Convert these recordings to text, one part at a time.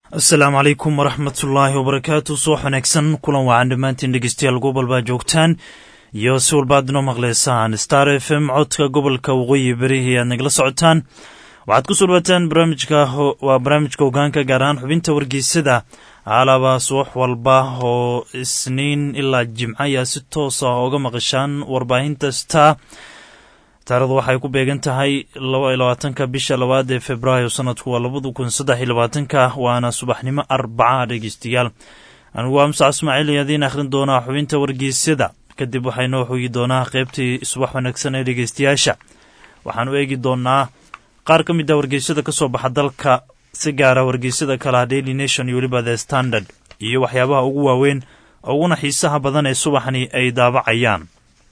asalaamu calaykum waraxmatullaahi wabarakaatu subax wanaagsan kulan wacan dhammaantiin dhegeystayaal gobolbaa joogtaan iyo si walbaad inoo maqleysaan star f m codka gobolka waqooyi berihii aad nagala socotaan waxaad ku soo dhawaataan barnaamijka waa barnaamijka hogaanka gaar ahaan xubinta wargeysada alaba subax walba oo isniin ilaa jimco ayaa si toos ah ooga maqashaan warbaahinta star taarikhdu waxay ku beegan tahay laba iyo labaatanka bisha labaad ee februaayo sanadku waa labada kun saddex iyo labaatanka waana subaxnimo arbaca dhegeystayaal anigu waa musac ismaaciil iyo adiin akhrin doonaa xubinta wargeysyada kadib waxaynoo xogi doonaa qeybtii subax wanaagsan ee dhegeystayaasha waxaanu eegi doonaa qaar ka mid a wargeysyada ka soo baxa dalka si gaara wargeysyada kalaha daily nation iyo weliba the standard iyo waxyaabaha ugu waaweyn uguna xiisaha badan ee subaxni ay daabacayaan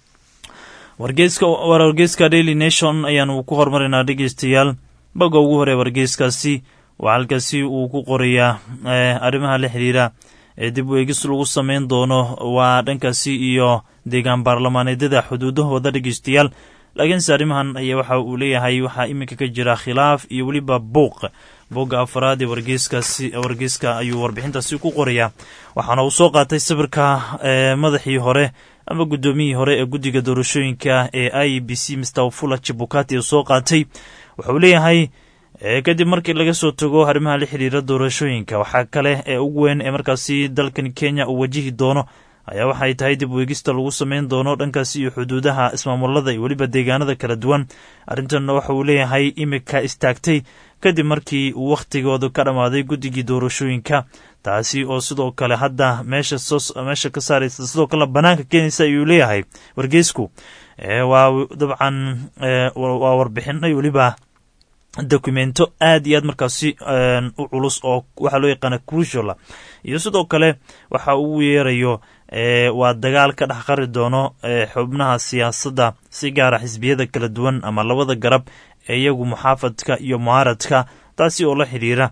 wargeyska daily nation ayaanu ku hormarinaa dhegeystayaal boga ugu hore wargeyskaasi waa halkaasi uu ku qorayaa arrimaha la xiriira ee dib u eegis lagu sameyn doono waa dhankaasi iyo deegaan baarlamaaneedyada xuduudahooda dhegeystayaal laakiinse arrimahan ayaa waxa uu leeyahay waxaa iminka ka jira khilaaf iyo weliba buuq bogga afaraad ee wargeyskaasi wargeyska ayuu warbixintaasi ku qorayaa waxaana uu soo qaatay sawirka madaxii hore ama guddoomiyihii hore ee guddiga doorashooyinka ee i b c mr wafula jibukati uu soo qaatay wuxuu leeyahay kadib markii laga soo tago arrimaha la xiriira doorashooyinka waxaa kale ee ugu weyn ee markaasi dalkan kenya uu wajihi doono ayaa waxay tahay dib weegista lagu sameyn doono dhankaasi iyo xuduudaha ismaamulada iyo weliba deegaanada kala duwan arrintanna waxa uu leeyahay imika istaagtay kadib markii uu wakhtigooda ka dhammaaday guddigii doorashooyinka taasi oo sidoo kale hadda meesha ka saaraysa sidoo kale banaanka keenaysa ayuu leeyahay wargeysku waa dabcan waa warbixinay weliba dokumento aad iyo aad markaasi u culus oo waxaa loo yaqaana cruciala iyo sidoo kale waxa uu yeerayo waa dagaal ka dhex qari doono xubnaha siyaasadda si gaara xisbiyada kala duwan ama labada garab ee iyagu muxaafadka iyo mucaaradka taasi oo la xidhiira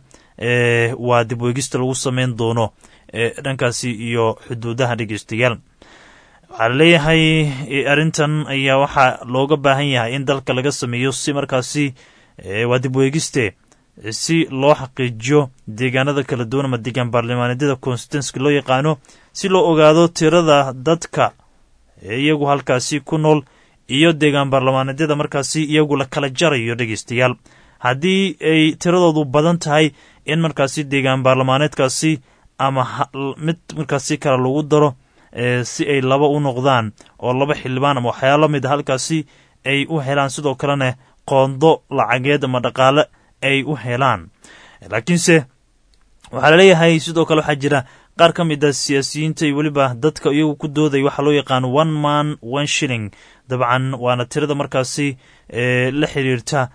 waa dib weegista lagu sameyn doono dhankaasi iyo xuduudaha dhegeystayaal waxaa laleeyahay arrintan ayaa waxaa looga baahan yahay in dalka laga sameeyo si markaasi waa dib weegiste si loo xaqiijiyo deegaanada kala duwan ama deegaan baarlamaaneedyada constituenska loo yaqaano si loo ogaado tirada dadka iyagu halkaasi ku nool iyo deegaan baarlamaaneedyada markaasi iyagu la kala jarayo dhegeystayaal haddii ay tiradoodu badan tahay in markaasi deegaan baarlamaaneedkaasi ama mid markaasi kale lagu daro si ay laba u noqdaan oo laba xildhibaan ama waxyaalo mid a halkaasi ay u helaan sidoo kalena qoondo lacageed ama dhaqaale ay u helaan laakiinse waxaa laleeyahay sidoo kale waxaa jira qaar ka mid a siyaasiyiinta iyo weliba dadka iyagu ku dooday waxaa loo yaqaano one man one shilling dabcan waana tirada markaasi la xiriirta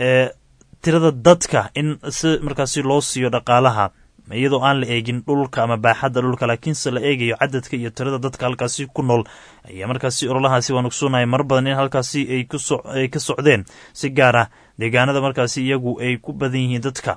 tirada dadka in si markaasi loo siiyo dhaqaalaha iyadoo aan la eegin dhulka ama baaxadda dhulka laakiinse la eegayo cadadka iyo tirada dadka halkaasi ku nool ayaa markaasi ololahaasi waan ogsoonnahay mar badan in halkaasi ay ka socdeen si gaar ah deegaanada markaasi iyagu ay ku badan yihiin dadka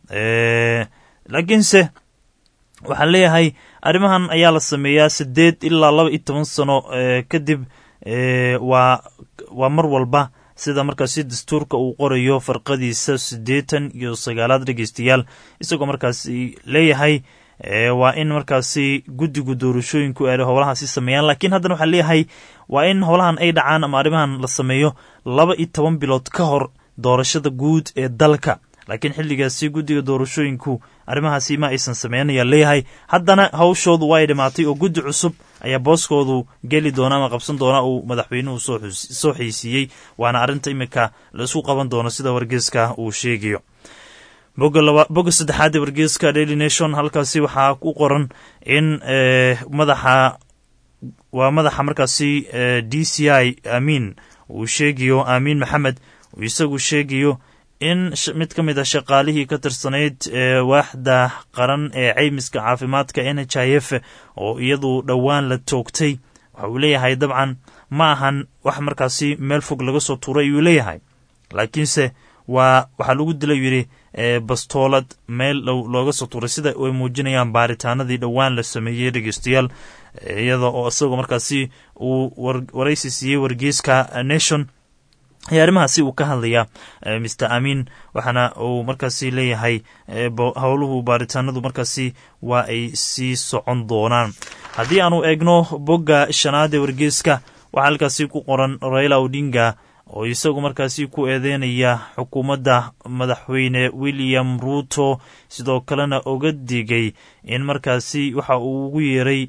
laakiinse waxaan leeyahay arrimahan ayaa la sameeyaa siddeed ilaa laba iyo toban sano kadib waa waa mar walba sida markaasi dastuurka uu qorayo farqadiisa siddeetan iyo sagaalaad dhegeystayaal isagoo markaasi leeyahay waa in markaasi guddigu doorashooyinku ay howlahaasi sameeyaan laakiin haddana waxaa leeyahay waa in howlahan ay dhacaan ama arrimahan la sameeyo laba iyo toban bilood ka hor doorashada guud ee dalka laakiin xilligaasi guddiga doorashooyinku arrimahaasi ma aysan sameynaya leeyahay haddana hawshoodu waa ay dhammaatay oo guddi cusub ayaa booskoodu geli doona ama qabsan doona uu madaxweynuhu soo xiisiiyey waana arrinta imika la isku qaban doono sida wargeeska uu sheegayo bogga saddexaad ee wargeeska daily nation halkaasi waxaa ku qoran in madaxa waa madaxa markaasi d c i amiin uu sheegayo amiin maxamed uu isagu sheegayo in mid ka mid a shaqaalihii ka tirsanayd waaxda qaran ee caymiska caafimaadka n h i f oo iyadu dhowaan la toogtay waxa uu leeyahay dabcan ma ahan wax markaasi meel fog laga soo tuuray ayuu leeyahay laakiinse waa waxaa lagu dila yidhi bastoolad meel looga soo tuuray sida ay muujinayaan baaritaanadii dhowaan la sameeyey dhegeystayaal iyada oo isagoo markaasi uu waraysi siiyey wargeyska nation ayaa arrimahaasi uu ka hadlaya mister amin waxaana uu markaasi leeyahay howluhu baaritaanadu markaasi waa ay sii socon doonaan haddii aanu eegno bogga shanaad ee wargeeska waxaa halkaasi ku qoran raila odinga oo isagu markaasi ku eedeynaya xukuumadda madaxweyne william ruuto sidoo kalena oga digay in markaasi waxa uu ugu yeeray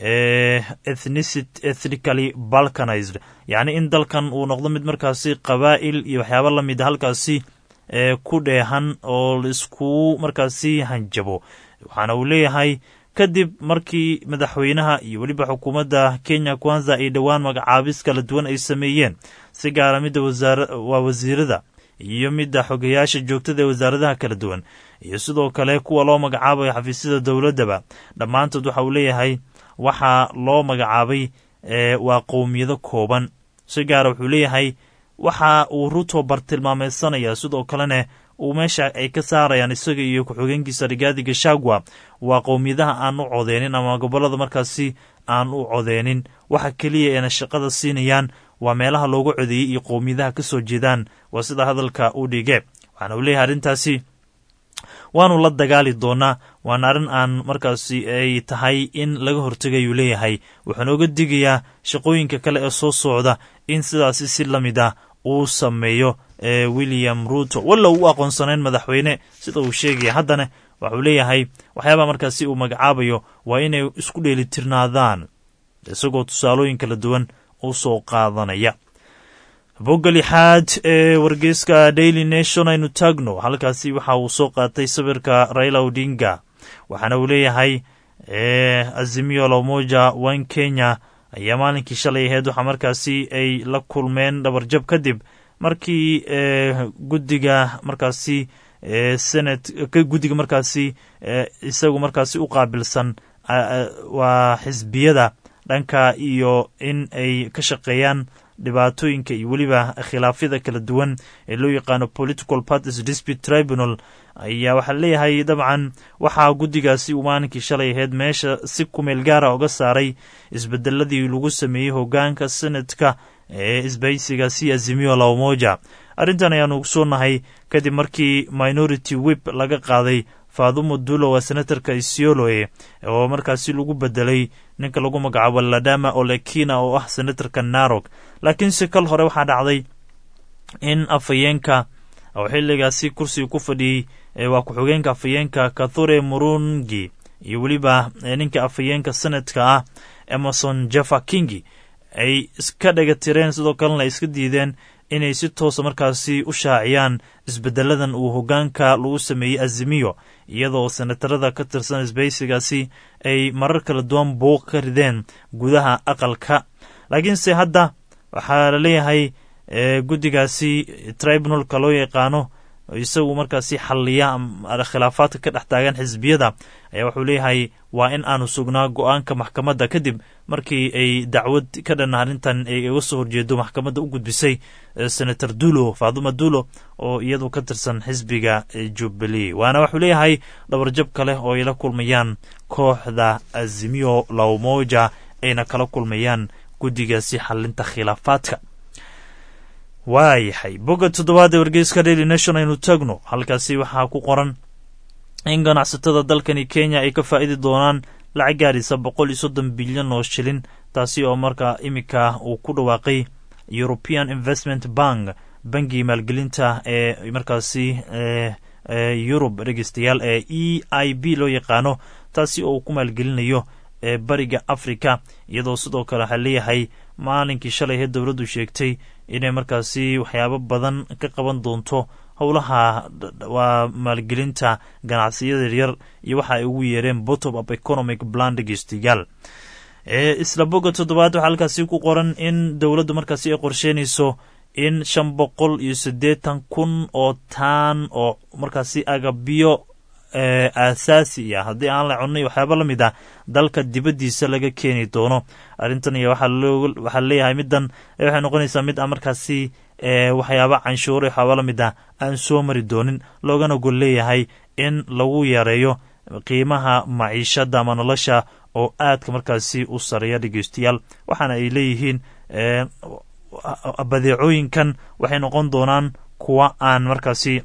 ethnically balkanized yacni in dalkan uu noqdo mid markaasi qabaa'il iyo waxyaaba la mida halkaasi ku dheehan oo laiskugu markaasi hanjabo waxaana uu leeyahay kadib markii madaxweynaha iyo weliba xukuumadda kenya kwanza ay dhowaan magacaabis kala duwan ay sameeyeen si gaara midda waa wasiirada iyo midda xogayaasha joogtada ee wasaaradaha kala duwan iyo sidoo kale kuwa loo magacaabayo xafiisyada dowladdaba dhammaantood waxa uu leeyahay waxaa loo magacaabay waa qowmiyado kooban si gaara wuxuu leeyahay waxa uu ruto bartilmaameysanaya sidoo kalena uu meesha ay ka saarayaan isaga iyo ku-xigeenkiisa rigaadi gashagwa waa qowmiyadaha aan u codeynin ama gobolada markaasi aan u codeynin waxa keliya eena shaqada siinayaan waa meelaha loogu codeeyey iyo qowmiyadaha ka soo jeedaan waa sida hadalka u dhige waxaana uu leeyahay arrintaasi waanu la dagaali doonaa waana arrin aan markaasi ay tahay in laga hortegayuu leeyahay wuxuuna oga digayaa shaqooyinka kale ee soo socda in sidaasi si la mid ah uu sameeyo william ruto walla u aqoonsanayn madaxweyne sida uu sheegaya haddana waxuu leeyahay waxyaabaa markaasi uu magacaabayo waa inay isku dheelitirnaadaan isagoo tusaalooyin kala duwan u soo qaadanaya bogga lixaad ee wargeyska daily nation aynu taagno halkaasi waxa uu soo qaatay sawirka raila odinga waxaana uu leeyahay azimio lamoja wan kenya ayaa maalinkii shalay aheyd waxaa markaasi ay la kulmeen dhabarjab kadib markii guddiga markaasi senat guddiga markaasi isagu markaasi u qaabilsan waa xisbiyada dhanka iyo in ay ka shaqeeyaan dhibaatooyinka iyo weliba khilaafyada kala duwan ee loo yaqaano political parties dispute tribunal ayaa waxaa leeyahay dabcan waxaa guddigaasi uu maalinkii shalay aheyd meesha si kumeel gaara uga saaray isbedeladii lagu sameeyey hogaanka senatka ee isbaysigaasi azimio lamoja arrintan ayaanu ogsoonahay kadib markii minority wip laga qaaday faadumo dulo waa senatarka isioloe oo markaasi lagu bedelay ninka lagu magacaabo ladama olekina oo ah senatarka narok laakiinse kal hore waxaa dhacday in afhayeenka oo xilligaasi kursiga ku fadhiyey waa ku-xigeenka afhayeenka kathure murungi iyo weliba ninka afhayeenka senadka ah emerson jeffa kingi ay iska dhega tireen sidoo kalena ay iska diideen inay si toosa markaasi u shaaciyaan isbedeladan uu hogaanka lagu sameeyey azimiyo iyadoo senatarada ka tirsan isbaysigaasi ay marar kala duwan buuq ka rideen gudaha aqalka laakiinse hadda waxaa la leeyahay guddigaasi tribunalka loo yaqaano isagu markaasi xalliya khilaafaadka ka dhex taagan xisbiyada ayaa wuxuu leeyahay waa in aanu sugnaa go-aanka maxkamadda kadib markii ay dacwad ka dhan arrintan ay uga soo horjeedo maxkamadda u gudbisay senator dulo faaduma dulo oo iyadu ka tirsan xisbiga jubilee waana wuxuu leeyahay dhabarjab kale oo ay la kulmayaan kooxda azimio lawmoja ayna kala kulmayaan guddigaasi xalinta khilaafaadka waayahay bogga toddobaad ee wargeyska daily nation aynu tagno halkaasi waxaa ku qoran in ganacsatada dalkani kenya ay ka faa'idi doonaan lacag gaadhisa boqol iyo soddon bilyan oo shilin taasi oo markaa iminka uu ku dhawaaqay european investment bank bangii maalgelinta ee markaasi yurub dhegeystayaal ee e i b loo yaqaano taasi oo uu ku maalgelinayo ee bariga africa iyadoo sidoo kale waxaa leeyahay maalinkii shalay hee dowladdu sheegtay inay markaasi waxyaabo badan ka qaban doonto howlaha waa maalgelinta ganacsiyada yaryar iyo waxa ay ugu yeereen bottom up economic plan dhegeystayaal isla bogga toddobaad waxaa halkaasi ku qoran in dowladdu markaasi ay qorsheynayso in shan boqol iyo siddeetan kun oo taan oo markaasi agabyo aasaasi ah haddii aan la cunay waxyaaba la mid ah dalka dibaddiisa laga keeni doono arrintan iyo waxaa leeyahay middan waxay noqonaysaa mid a markaasi waxyaaba canshuure waxyaaba la mid ah aan soo mari doonin loogana gol leeyahay in lagu yareeyo qiimaha maciishada ama nolosha oo aadka markaasi u sareeya dhegeystayaal waxaana ay leeyihiin badeecooyinkan waxay noqon doonaan kuwa aan markaasi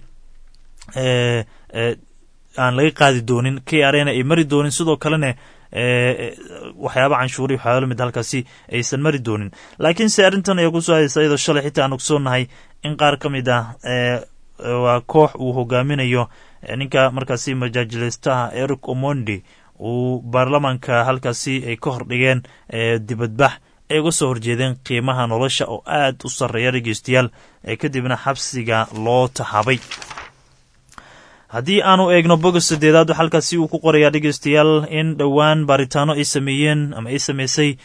aan laga qaadi doonin k r na ay mari doonin sidoo kalena waxyaaba canshuuri waxyaaba lamid halkaasi aysan mari doonin laakiinse arrintan ayaa kusoo hadaysa iyadoo shalay xitaa aan ogsoonnahay in qaar ka mid ah waa koox uu hogaaminayo ninka markaasi majaajilaystaha eric omondi uu baarlamaanka halkaasi ay ka hordhigeen dibadbax ay uga soo horjeedeen qiimaha nolosha oo aad u sarreeya dhegeystayaal kadibna xabsiga loo tahabay haddii aanu eegno boga sadeedaad halkaasi uu ku qorayaa dhegeystayaal in dhowaan baaritaano ay sameeyeen ama ay sameysay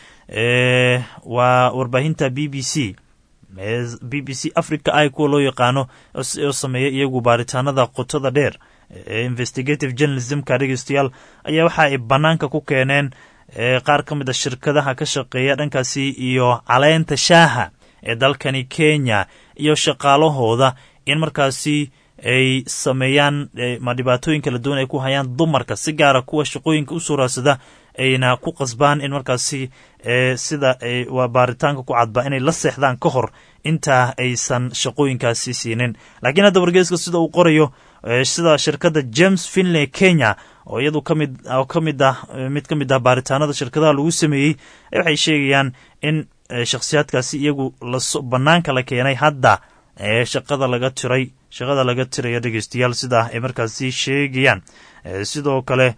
waa warbaahinta b b c b b c africa i kuwa loo yaqaano oo sameeya iyagu baaritaanada qotada dheer investigative journalismka dhegeystayaal ayaa waxa ay bannaanka ku keeneen qaar ka mid a shirkadaha ka shaqeeya dhankaasi iyo caleenta shaaha ee dalkani kenya iyo shaqaalahooda in markaasi ay sameeyaan ma dhibaatooyin kala duwan ay ku hayaan dumarka si gaara kuwa shaqooyinka u soo raadsada ayna ku qasbaan in markaasi sida waa baaritaanka ku cadba inay la seexdaan ka hor intaa aysan shaqooyinkaasi siinin laakiin hadda wargeeska sida uu qorayo sida shirkadda james finley kenya oo iyadu kamid oo ka mid ah mid ka mid ah baaritaanada shirkadaha lagu sameeyey waxay sheegayaan in shakhsiyaadkaasi iyagu laso bannaanka la keenay hadda shaqada laga tiray shaqada laga tirayo dhegeystayaal sidaa ay markaasi sheegayaan sidoo kale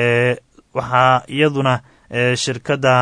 waxaa iyaduna shirkadda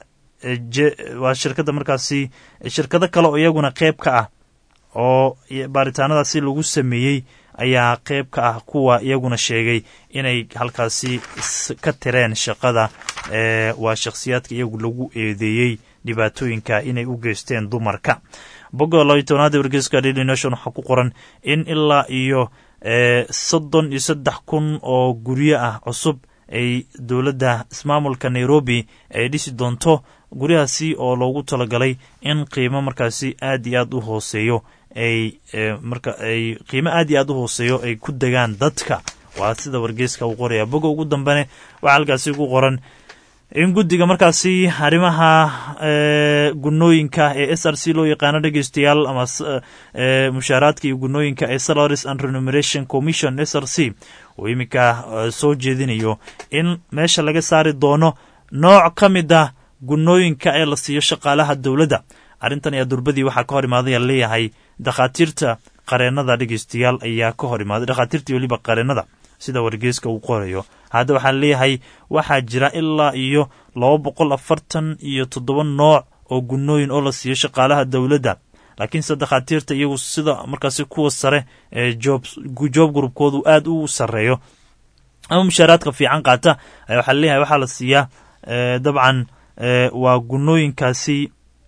waa shirkadda markaasi shirkado kale oo iyaguna qeyb ka ah oo baaritaanadaasi lagu sameeyey ayaa qeyb ka ah kuwa iyaguna sheegay inay halkaasi ka tireen shaqada waa shakhsiyaadka iyagu lagu eedeeyey dhibaatooyinka inay u geysteen dumarka boga labayo tobnaada wargeyska daily nation waxaa ku qoran in ilaa iyo soddon iyo saddex kun oo guryo ah cusub ay dowladda ismaamulka nairobi ay dhisi doonto guryahaasi oo loogu talagalay in qiimo markaasi aad iyo aad u hooseeyo ay marka ay qiimo aad iyo aad u hooseeyo ay ku degaan dadka waa sida wargeyska uu qoraya boga ugu dambene waxaa halkaasi ku qoran in guddiga markaasi arrimaha gunooyinka ee s r c loo yaqaano dhegeystayaal ama mushaaraadka iyo gunooyinka ee salaries and renumeration commission s r c uu iminka soo jeedinayo in meesha laga saari doono nooc ka mid ah gunooyinka ee la siiyo shaqaalaha dowladda arrintan ayaa durbadii waxaa ka hor imaaday aan leeyahay dakhaatiirta qareennada dhegeystayaal ayaa ka hor imaaday dhakhaatiirta weliba qareennada sida wargeyska uu qorayo hadda waxaa leeyahay waxaa jira ilaa iyo laba boqol afartan iyo toddoba nooc oo gunooyin oo la siiyo shaqaalaha dowladda laakiinse dakhaatiirta iyagu sida markaasi kuwa sare ee joob groupkoodu aad u sarreeyo ama mushaaraadka fiican qaata waxaa leeyahay waxaa la siiyaa dabcan waa gunooyinkaasi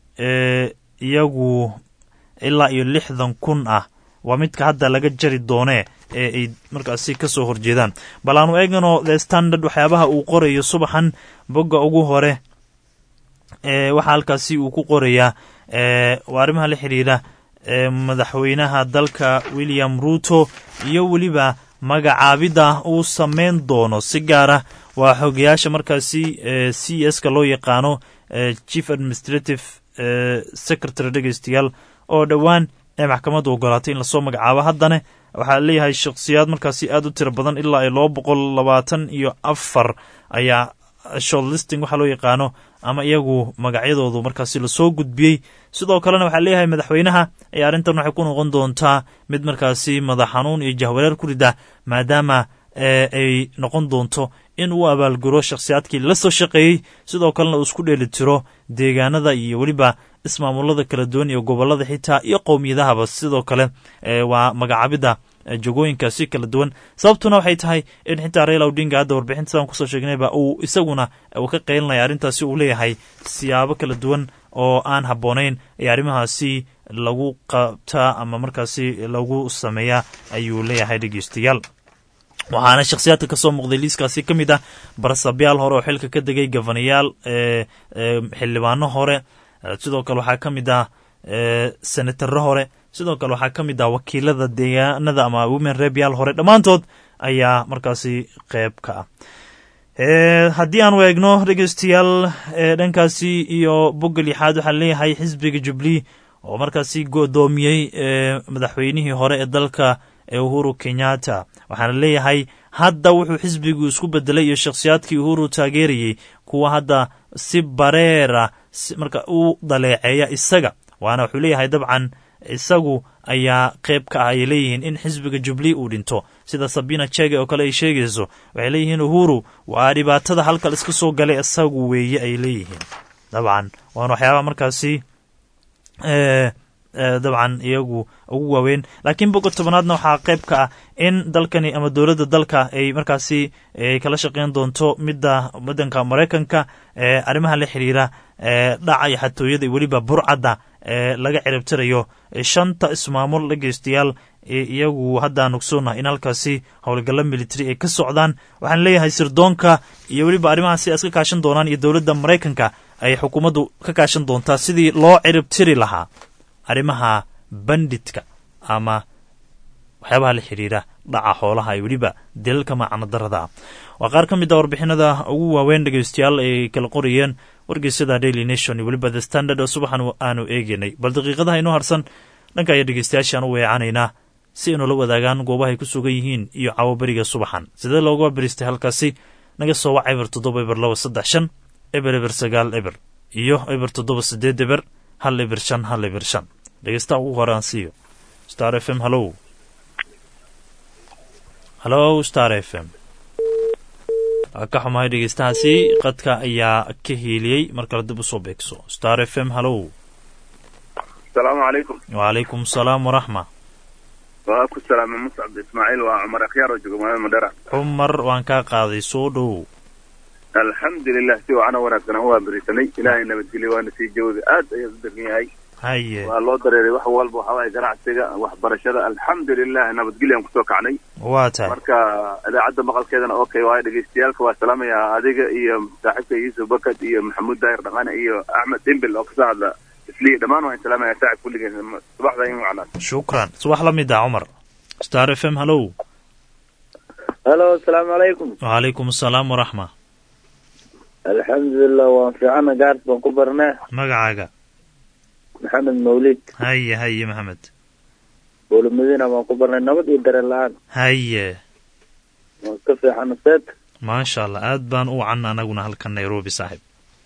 iyagu ilaa iyo lixdan kun ah waa midka hadda laga jari doonee ee ay markaasi ka soo horjeedaan bal aanu eegano the standard waxyaabaha uu qorayo subaxan bogga ugu hore waxaa halkaasi uu ku qorayaa waa arrimaha la xidhiira madaxweynaha dalka william ruto iyo weliba magacaabidda uu sameyn doono si gaara waa xogayaasha markaasi c s ka loo yaqaano chief administrative secretary dhegeystayaal oo dhowaan ee maxkamaddu ogolaatay in lasoo magacaabo haddana waxaa leeyahay shakhsiyaad markaasi aad u tiro badan ilaa ay laba boqol labaatan iyo afar ayaa shortlisting waxaa loo yaqaano ama iyagu magacyadoodu markaasi lasoo gudbiyey sidoo kalena waxaa leeyahay madaxweynaha ee arrintan waxay ku noqon doontaa mid markaasi madax xanuun iyo jahwareer ku rida maadaama ay noqon doonto in uu abaalguro shakhsiyaadkii la soo shaqeeyey sidoo kalena uu isku dheeli tiro deegaanada iyo weliba ismaamulada kala duwan iyo gobolada xitaa iyo qowmiyadahaba sidoo kale waa magacaabidda jogooyinkaasi kala duwan sababtuna waxay tahay in xitaa raila odinga hadda warbixinta sidaan kusoo sheegnayba uu isaguna uu ka qaylinaya arrintaasi uu leeyahay siyaabo kala duwan oo aan habboonayn ee arrimahaasi lagu qabtaa ama markaasi lagu sameeyaa ayuu leeyahay dhegeystayaal waxaana shakhsiyaadka ka soo muuqday liiskaasi ka mid ah barasabyaal hore oo xilka ka degay gafanayaal xildhibaano hore sidoo kale waxaa ka mid ah senataro hore sidoo kale waxaa ka mid ah wakiilada deegaanada ama women rebyaal hore dhammaantood ayaa markaasi qeyb ka ah haddii aanu eegno dhegeystayaal dhankaasi iyo bogga lixaad waxaa leeyahay xisbiga jubilee oo markaasi godoomiyey madaxweynihii hore ee dalka ee uhuru kenyatta waxaana leeyahay hadda wuxuu xisbigu isku bedelay iyo shakhsiyaadkii uhuru taageerayey kuwa hadda si bareera marka u daleeceeya isaga waana wuxuu leeyahay dabcan isagu ayaa qayb ka ah ay leeyihiin in xisbiga jubli uu dhinto sida sabina jege oo kale ay sheegayso waxay leeyihiin uhuru waa dhibaatada halkal iska soo galay isagu weeye ay leeyihiin dabcan waana waxyaabaha markaasi dabcan iyagu ugu waaweyn laakiin boga tobanaadna waxaa qayb ka ah in dalkani ama dowladda dalka ay markaasi kala shaqeyn doonto midda wadanka maraykanka arrimaha la xiriira dhaca iyo xatooyada iyo weliba burcadda laga ciribtirayo shanta ismaamul dhegeystayaal iyagu haddaan ogsoonahay in halkaasi howlgallo military ay ka socdaan waxaan leeyahay sirdoonka iyo weliba arrimahaasi ay iska kaashan doonaan iyo dowladda maraykanka ay xukuumaddu ka kaashan doontaa sidii loo ciribtiri lahaa arrimaha bandidka ama waxyaabaha la xiriira dhaca xoolaha iyo weliba dilalka macano darada waa qaar ka mid a warbixinada ugu waaweyn dhegeystayaal ay kala qorayeen wargeysyada daily nation iyo weliba the standard oo subaxan aanu eegeynay bal daqiiqadaha inoo harsan dhanka ayaa dhegeystayaashaan u weecanaynaa si aynu la wadaagaan goobaha ay ku sugan yihiin iyo cawaberiga subaxan sidee looga beristay halkaasi naga soo wac eber toddoba eber laba saddex shan eber eber sagaal eber iyo eber toddoba sideed eber hal eber shan hal eber shan dhegeystaha ugu hore aan siiyo star f m hallow hallow star f m waa ka xumahay dhegeystahaasi qadka ayaa ka hiiliyey mar kale dib usoo beegso star f m hallow asalaamu calaykum wacalaykum asalaam waraxma waa ku salaama muscab ismaaciil waa cumar akhyaar oo jooga magaalada madhera cumar waan kaa qaaday soo dhow alxamdulilah si wacan oo wanaagsan aan u waaberisanay ilaahay nabadgelyo waana sii jawda aad ayaad u degan yahay haye waa loo dareeray wax walba waxa waaye ganacsiga waxbarashada alxamdulilah nabadgelyo aan kusoo kacnay waa tahay marka idaacadda maqalkeedana okay waayo dhegeystayaalka waa salaamaya adiga iyo saaxiibka yuusuf bakad iyo maxamuud daahir dhaqane iyo axmed dimbil oo kasoo hadla isliya dhammaan waan salaamaya saacib kulligeen subaxda in wacnaa shukran subax la mid ah cumar star f m hallow halo asalaamu calaykum wacalaykum asalaam waraxma alxamdulilah waan fiicana gaars baan ku barnaa magacaaga maxamed mawlid haye haye maxamed bowla madiina baan ku barnay nabad iyo dareen la-aan haye waan ka fiicana seet maasha allah aad baan u wacan anaguna halkan nairobi saaxib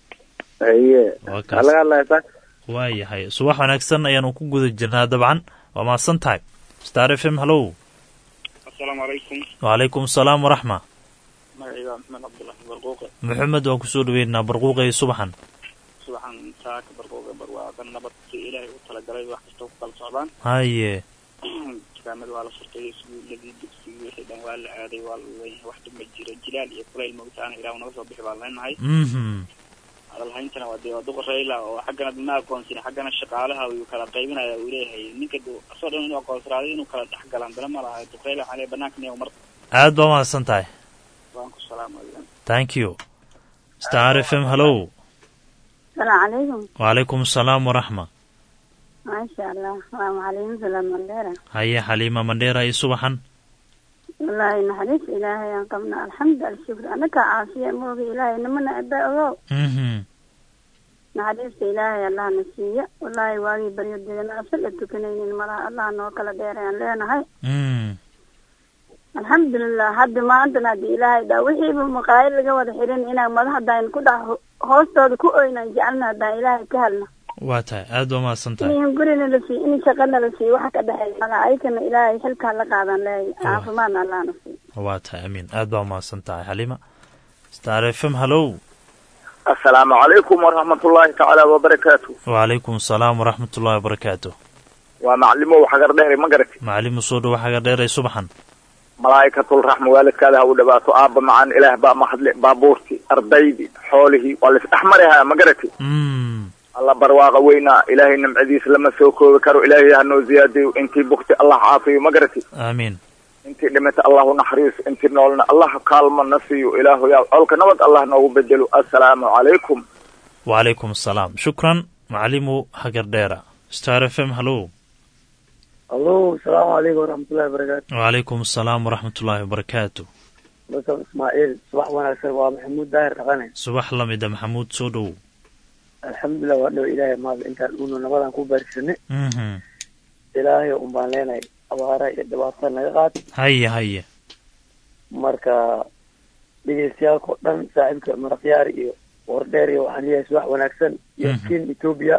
haye Waa kaas. maxaa laga hadlaya sa waayahay subax wanaagsan ayaanu ku guda jirnaa dabcan waa mahadsan tahay star f m hallow asalaamu calaykum wacalaykum asalaam waraxma magacayga maxmed cabdulahi barquuqe maxamed waan kusoo dhaweynaa barquuqay subaxan subaxan saaka barquuqe barwaaqan nabad si ilaahay u talagalay wax kasta ku kala socdaan haye dukaamada waa la furtay iskuuladii dugsigii wixii dhan waa la aaday waa la leeyahay wax dhib ma jiro jilaal iyo kulayl mogtaana ilaah naga soo bixi baan leenahay mhm hadalhayntana waa dee waa duqa rayla oo xaggana dina aqoonsin xaggana shaqaalaha uu kala qaybinaya uu leeyahay ninka du- asoo dhan inuu aqoonsiraaday inuu kala dhex galaan dala ma laha duq rayla waxaa leeyahay banaanka niyow mar aad baa mahadsan tahay waan ku salaamaya thank you star f m hallow السلام عليكم wacalaykum asalaam waraxma ما شاء الله waa macalimiinta lamandheera haye xaliima mandheera iyo subaxan wallaahi naxariis ilaahay aan qabna alxamdu alshukr anaka caafiya mooga ilaahay namana aba ogow mhm naxariista ilaahay allahna siiya wallaahi waagii baryo degana asal a tukanaynin malaha allah noo kala dheerayaan leenahay mm alxamdulilah hadda maantana haddii ilaahay dhaa wixiiba maqaayad laga wada xirin inaan madaxdaan ku dhax hoostooda ku oynan jecelna haddaan ilaahay ka helna waa tahay aad baa mahadsan tahay in gurina la siiyo in shaqana la siiyo waxa ka dhexeeya malaha ayakana ilaahay xilkaa la qaadan leeyahay caafimaadna allahna siiyo waa tahay amiin aad baa mahadsan tahay xaliima star f m hallow assalaamu calaykum waraxmatullaahi tacaala wabarakaatu wacalaykum asalaam waraxmat ullahi wabarakaatu waa maclimow xagar dheere ma garati macalimu soo dhow xaga dheeray subaxan malaa'ikatul raxma waalidkaada ha u dhawaato aabba macaan ilaah baa mahadle baabuurtii ardaydii xoolihii waa laisdhex marihaa ma garati mm alla barwaaqa weynaa ilaahay nimcadiisa lama soo koobi karo ilaahay ha noo ziyaadiyo intii bugti allah caafiyo ma garati aamiin intii dhimata allahu naxariiso intii noolna allah kaalmo na siiyo ilaahu yaa colka nabad allah noogu bedelo assalaamu calaykum wacalaykum asalaam shukran macalimu hagar dheera star f m hallow allo asalaamu calaykum waraxmatullahi wabarakaatu wacalaykum asalaam waraxmat ullaahi wabarakaatu basab ismaaciil subax wanaagsan waa maxamuud daahir dhaqane subax la mida maxamuud soo dhow alxamdulilah waa dhow ilaahay maada intaan uunu nabadan ku baarisanay mhm ilaahay un baan leenahay abaara iyo dhibaatada naga qaad haye haye marka dhegeystayaalkao dhan saaxiibka maraqyaar iyo wardheer iyo waxaan leeyahay subax wanaagsan iyo Mhm. kin etoobiya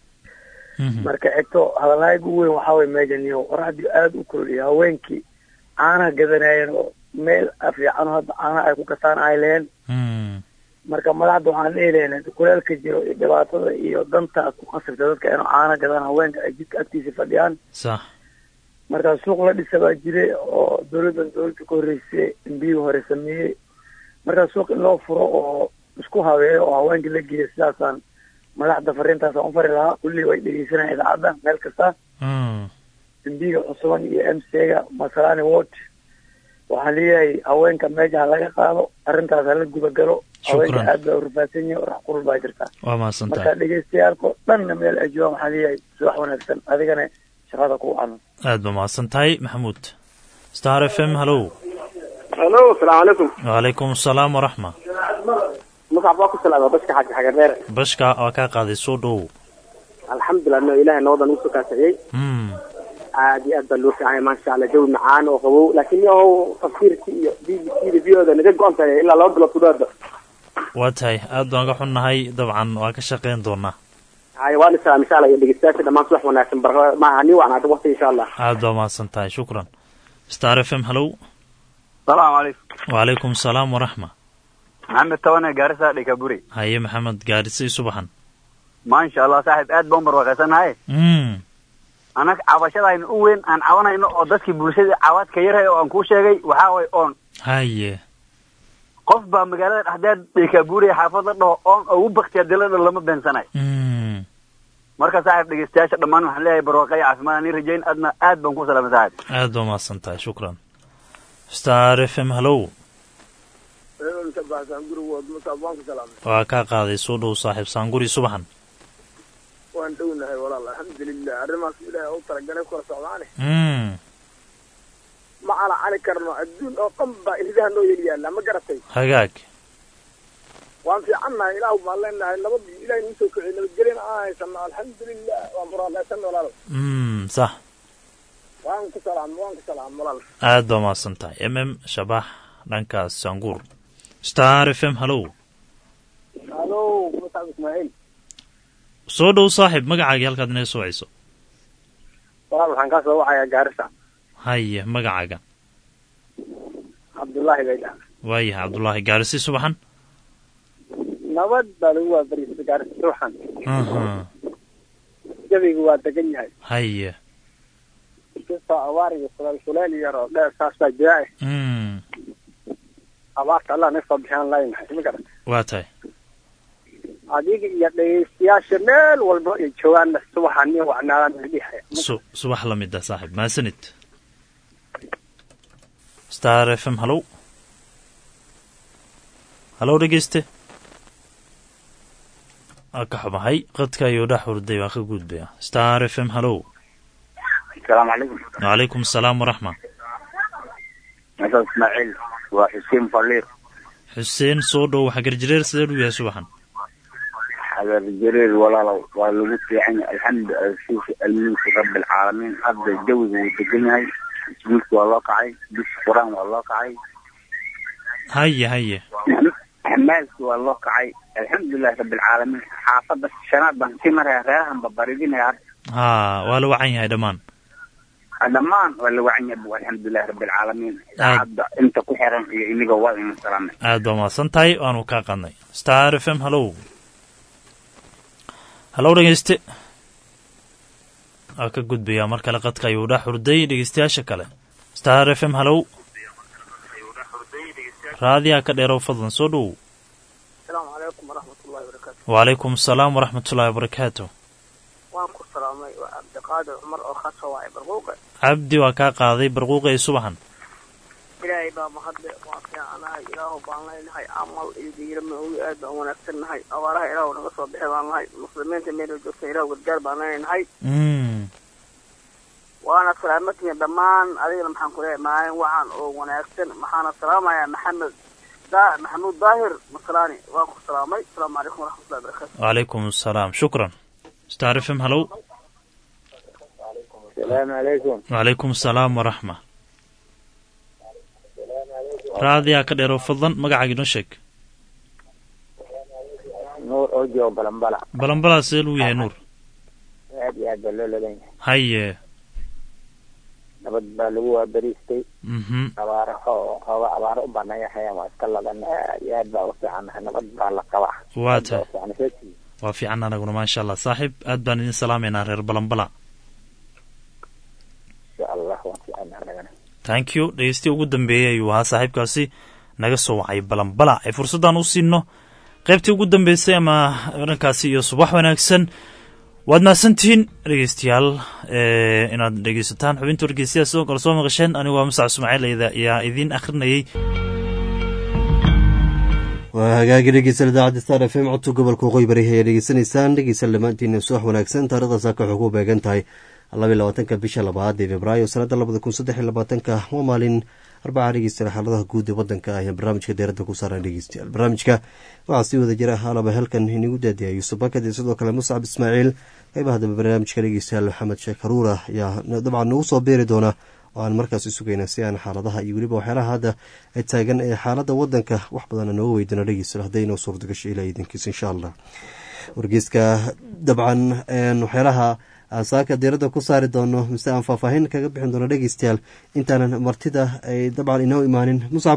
mhm marka xigto hadalaaga ugu weyn waxaa weye meeshan iyo qoraxdii aada u kuloliya haweenkii caanaha gadanayeen oo meel fiican oo hadda caanaha ay ku gataan ay leheen mm marka madaxda waxaan leelahay kuleelka jiro iyo dhibaatada iyo dantaas ku khasirta dadka inuu caana gadaan haweenka ay jidka agtiisa fadhiyaan sax marka suuq la dhisa baa jire oo dowladdan dowladda ka horreysay embiyga hore sameeyey marka suuq in loo furo oo isku habeeyo oo haweenka la geeyo sidaasaan madaxda fariintaasaan u fari lahaa kulli way dhegeysanayaan idaacadda meel kasta mm embiga cusuban iyo m c-ga masalani ward waxaan leeyahay haweenka meesha ha laga qaado arrintaas hala gudagalo haweenka Shukran. aad baa urfaadsan yihin orax qurul baa jirta waa mahadsan marka tahay dhegeystayaalko dhanna meel ay joogaan waxaan leeyahay subax wanaagsan adigana shaqada ku wacan aad ba mahadsan tahay maxamuud star f m hallow halo asalaamu calaykum wacalaykum asalaam waraxma magac baa ku salaama bashka xaji xagadheere bashka waa kaa qaaday soo dhow alxamdulilah no ilahay nabadan ugu soo kaasiciyey mm aad iyo aad baa loo fiican yahay maasha allah jawi macaan oo qabow laakiin yahow tafsiirki iyo b b c da v o da naga go-an tahay ilaa laba bilood kudaada waa tahay aad baan ka xunnahay dabcan waa ka shaqayn doonaa haya waan isalaam insha allah iyo dhegeystayaasha dhammaan subax wanaagsan bar maaha ni wacnaata waqti insha allah aad baa mahadsan tahay shukran star f m hallow salaamu calaykum wacalaykum asalaam waraxma maxamed tabane gaarisa dhikaburi haye maxamed gaadhisay subaxan maasha allah saaxiib aad baan barwaaqaysanahay mm anag cabashadaynu u weyn aan cabanayno oo dadkii bulshada cawaadka yarhay oo aan kuu sheegay waxaa way oon haye qof baa magaalada dhexdeed dhikaburi xaafada dhaho oon ugu baktiya dilada lama beensanayo mm marka saaxiib dhegeystayaasha dhammaan waxaan leeyahay barwaaqo iyo caafimaad ani rajayn adna aad baan ku salaamay saaxiib aad baa mahadsan tahay shukran star f m hallow waa kaa qaaday soo dhow saaxiib saanguri subaxan waan dhownahay walaal alxamdulilah arrimaas ilaahay u talagalay kula socdaane mm ma calacali karno adduun oo dhan baa iridaha noo yel yaalla ma garatay hagaag waan fiicannahay ilaah baan leenahay nabad ilahay nuu soo kiciy nabadgelyan aan haysano alxamdulilah waan muraadaysan walaal mm sax waan ku salaam waan ku salaam walaal aad baa mahadsan tahay m m shabax dhankaas saanguur star f m hallow halo musab ismaaciil soo dhow saaxiib magacaagii halkaad inay soo wacayso walaal waxaan kaa soo wacayaa gaarisa haye magacaaga cabdullaahi bay dhaha waayahay cabdullaahi gaarisi subaxan nabad baa lagu waabariisa gaarisa ruuxan aha jawigu waa degan yahay haye inkastoo abaar iyo suleel suleel yar oo dheer saas baa jira eh mm abaarta allah naga soo bixiyaan leenahay ma garata waa tahay adiga iyo dhegeystayaasha meel walba ay joogaanna subaxa nin wacnaadaan idhihaya su subax la mid ah saaxiib mahadsanid star f m hallow hallow dhegeyste waa ka xumahay qadka ayuu dhex hurday waa ka gudbaya star f m hallow asalaamu calaykum wacalaykum asalaam waraxma meeshaas ismaaciil waa xuseen faliir xuseen soo dhow xagarjireer sidee u yahay subaxan xagar jareer walaalow waa lagu fiican yahay alxamdu alsiisi almulki rabbi alcaalamiin hadda jawiga wuu degan yahay iskuulka waa loo kacay dugsi qur-aan waa loo kacay haye haye xamaalki waa loo kacay alxamdulilahi rabbi alcaalamiin xaafadda shanaad baan sii maraya reerahan babaridinaya hadda haa waa la wacan yahay dhammaan dhammaan waa la wacan yahay bu alxamdulilahi rabbi alcaalamiin saacadda inta ku xiran iyo iniga waa ina salaamay aad baa mahadsan tahay waanu kaa qadnay star f m hallow hallow dhegeyste waa ka gudbayaa mar kale qadka ayuu dhex hurday dhegeystayaasha kale star f m hallow raadiyaa ka dheerow fadlan soo dhowow asalaamu calaykum waraxmatullahi wabarakaatu wacalaykum asalaam waraxmatullaahi wabarakaatu waan ku salaamay waa cabdiqaadir cumar oo ka soo wacay barquuqa cabdi waa kaa qaaday barquuqa ee subaxan ilaahay baa mahadle waa fiicanahay ilaahu baan leynahay camal iyo diirama ogi aad baan wanaagsan nahay abaaraha ilaahu naga soo bixi baan nahay muslimiinta meela joogta ilaahu gargaar baan leenahay mm waana salaamatihiin dhammaan adigana maxaan ku leeyahay maalin wacan oo wanaagsan maxaana salaamayaa maxamed daa maxamuud daahir masalaani waan ku salaamay asalaamu calaykum waraxmatullahi wabarakaatu wacalaykum asalaam shukran star f m hallow asalaamu calaykum wacalaykum asalaam waraxma raadiyaa ka dheero fadlan magacaaga inoo sheeg nuur oo joogo balambala balanbalaa see luu yahay nuur aad iyo aad baa loo ladan yahay haye nabad baa lagu waaberiistay mhm abaaro oo qaba abaaro u banayahayan waa iska ladan aad iyo aad baa u fiicannahay nabad baa la qabaa waa Nabad baa tahay u fiican. Heestii. waa fiican anaguna maasha allah saaxiib aad baan idin salaamaynaa reer balanbala insha allah waan fiicannahay anagana thank you dhegeystiya ugu dambeeyey ayuu ahaa saaxiibkaasi naga soo wacay balanbala ay fursaddan u siino qaybtii ugu dambeysay ama dhankaasi iyo subax wanaagsan waad mahadsantihiin dhegeystayaal eh, inaad dhegeysataan xubinta wargeysyada sidoo kale soo maqasheen anigu waa musac ismaaciil ayda- ayaa idiin akhrinayay waa hagaagi dhegeysan idaacadda star f m codka gobolka waqooyi bari ayaa dhegeysanaysaan dhegeysan dhammaantiina subax wanaagsan taarikhda saaka waxay ku beegan tahay labaiy labaatanka bisha labaad ee februaayo sanadda labada kun saddex iyo labaatanka waa maalin arbaca dhegeysta xaaladaha guud ee wadanka ayaa barnaamijka deeradda ku saaran dhegeystayaal barnaamijka waxaa sii wada jira halaba halkan inagu daadiya yuusuf bakad iyo sidoo kale muscab ismaaciil qeybaha dambe barnaamijka dhegeystayaal maxamed sheekh haruura ayaa dabcan nagu soo beeri doona oo aan markaasi sugayna si aan xaaladaha iyo weliba waxyaalaha hadda taagan ee xaalada wadanka wax badana nooga weydana dhegeysta hadday inoo suurtagasho ilaa idinkiisa insha allah wargeyska dabcan waxyaalaha saaka diiradda ku saari doono mise aan faahfaahin kaga bixin doono dhegeystayaal intaanan martida ay dabcan inoo imaanin muscab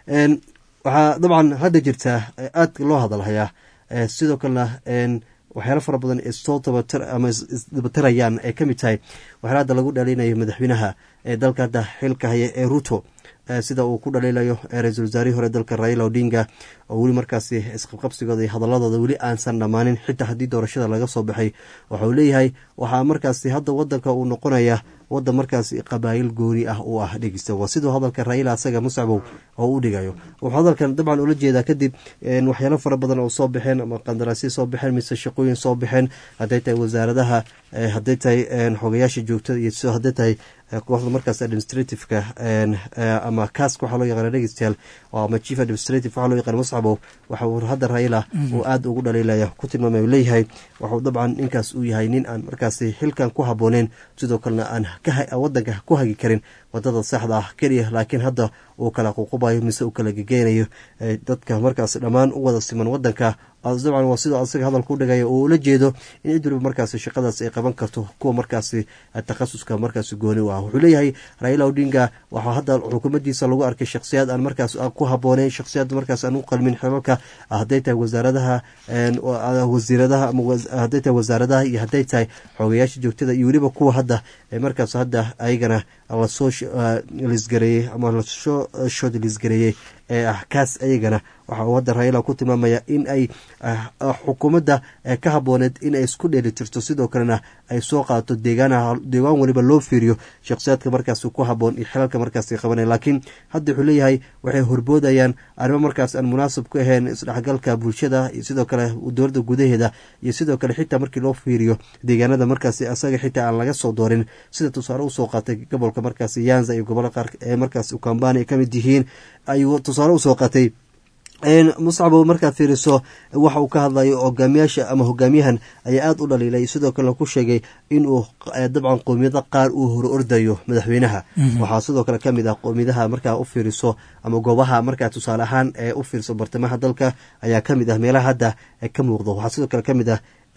waxaa dabcan hadda jirtaa aad loo hadalhayaa sidoo kalena waxyaalo fara badan ee soo dabatir ama isdabatirayaan ay ka mid tahay waxyaala hadda lagu dhalinayo madaxweynaha ee dalka hadda xilka haya ee ruto sida uu ku dhaliilayo ra-iisul wasaarihii hore dalka raila odinga oo weli markaasi isqabqabsigooda iyo hadaladooda weli aansan dhammaanin xitaa haddii doorashada laga soo baxay waxa uu leeyahay waxaa markaasi hadda wadanka uu noqonaya wadan markaasi qabaayil gooni ah uu ah dhegeysta waa siduu hadalka raila asaga muscabow oo u dhigayo wuxuu hadalkan dabcan ula jeedaa kadib waxyaalo fara badan oo soo baxeen ama qandaraasya soo baxeen mise shaqooyin soo baxeen hadday tahay wasaaradaha hadday tahay xogayaasha joogtada iyo sidoo hadday tahay kooxda markaas administrativeka ama kask waxaa loo yaqaana dhegeystayaal ama chief administrative waxaa loo yaqaana muscabow waxa uu hadda raila uu aada ugu dhaliilaya ku tilmaamay uu leeyahay waxuu dabcan ninkaas uu yahay nin aan markaasi xilkan ku habbooneyn sidoo kalena aan wadanka ku hagi karin wadada saxda ah keliya laakiin hadda uu kala ququbayo mise uu kala gegeynayo dadka markaas dhammaan u wada siman wadanka dabcan waa sidoo asaga hadalku dhigaya oo ula jeedo in cid waliba markaasi shaqadaas ay qaban karto kuwa markaasi takhasuska markaasi gooni u ah wuxuu leeyahay raila odinga waxaa hadda xukuumaddiisa lagu arkay shakhsiyaad aan markaas ku habbooneyn shakhsiyaad markaas aan u qalmin xilalka hadday tahay wasaaradaha wasiiradaha ama hadday tahay wasaaradaha iyo hadday tahay xoogayaasha joogtada iyo weliba kuwa hadda markaas hadda ayagana lasoo lisgareeyey ama lasoo shoodlisgareeyey ee ah kaas ayagana waxa uu hadda raila ku tilmaamaya in ay xukuumadda ka habbooneed in ay isku dheeli tirto sidoo kalena ay soo qaato deegaan deegaan waliba loo fiiriyo shakhsiyaadka markaas ku habboon iyo xilalka markaas qabanaya laakiin hadda wuxuu leeyahay waxay horboodayaan arrimo markaas aan munaasab ku ahayn isdhexgalka bulshada iyo sidoo kale dowladda gudaheeda iyo sidoo kale xitaa markii loo fiiriyo deegaanada markaas asaga xitaa aan laga soo doorin sida tusaale usoo qaatay gobolka markaas yanza iyo gobollo qaar ee markaas ukambani ay ka mid yihiin ayuu tusaale usoo qaatay muscabo markaad fiiriso waxa uu ka hadlayo hogaamiyaasha ama hogaamiyahan ayaa aada u dhaliilay sidoo kalena ku sheegay inuu dabcan qoomiyada qaar uu hor ordayo madaxweynaha waxaa sidoo kale kamid ah qoomiyadaha markaa u fiiriso ama goobaha markaa tusaale ahaan ee u fiiriso bartamaha dalka ayaa kamid ah meelaha hadda ka muuqdo waxaa sidoo kale kamid ah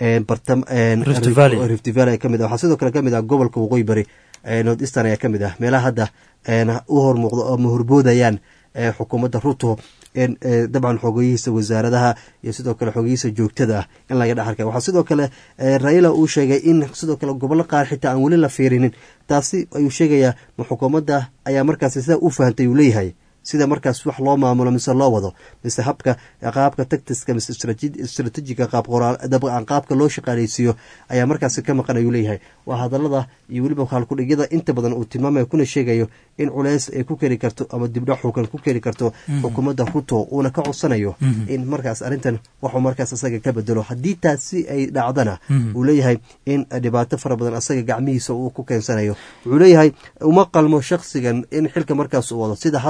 rift valley kamid ah waxaa sidoo kale kamid ah gobolka waqooyi bari north eastern ayaa kamid ah meelaha hadda u hormuuqdo ama horboodayaan xukuumadda ruto dabcan xogeyihiisa wasaaradaha iyo sidoo kale xogeyihiisa joogtada ah in laga dhex arkay waxaa sidoo kale raila uu sheegay in sidoo kale gobollo qaar xitaa aan weli la fiirinin taasi ayuu sheegayaa ma xukuumadda ayaa markaasi sidaa u fahantay uu leeyahay sida markaas wax loo maamulo mise loo wado mise habka qaabka tactiska mise stratejiga qaabka loo shaqaaleysiiyo ayaa markaasi ka maqan ayuu leeyahay waa hadalada iyo weliba halkudhigyada inta badan uu tilmaamayo kuna sheegayo in culeys ay ku keri karto ama dibdhac xuukan ku keri karto xukuumadda ruto uuna ka codsanayo in markaas arrintan waxuu markaas asaga ka bedelo haddii taasi ay dhacdana uu leeyahay in dhibaato fara badan asaga gacmihiisa uu ku keensanayo wuxuu leeyahay uma qalmo shaksigan in xilka markaas uu wado sida hadda ku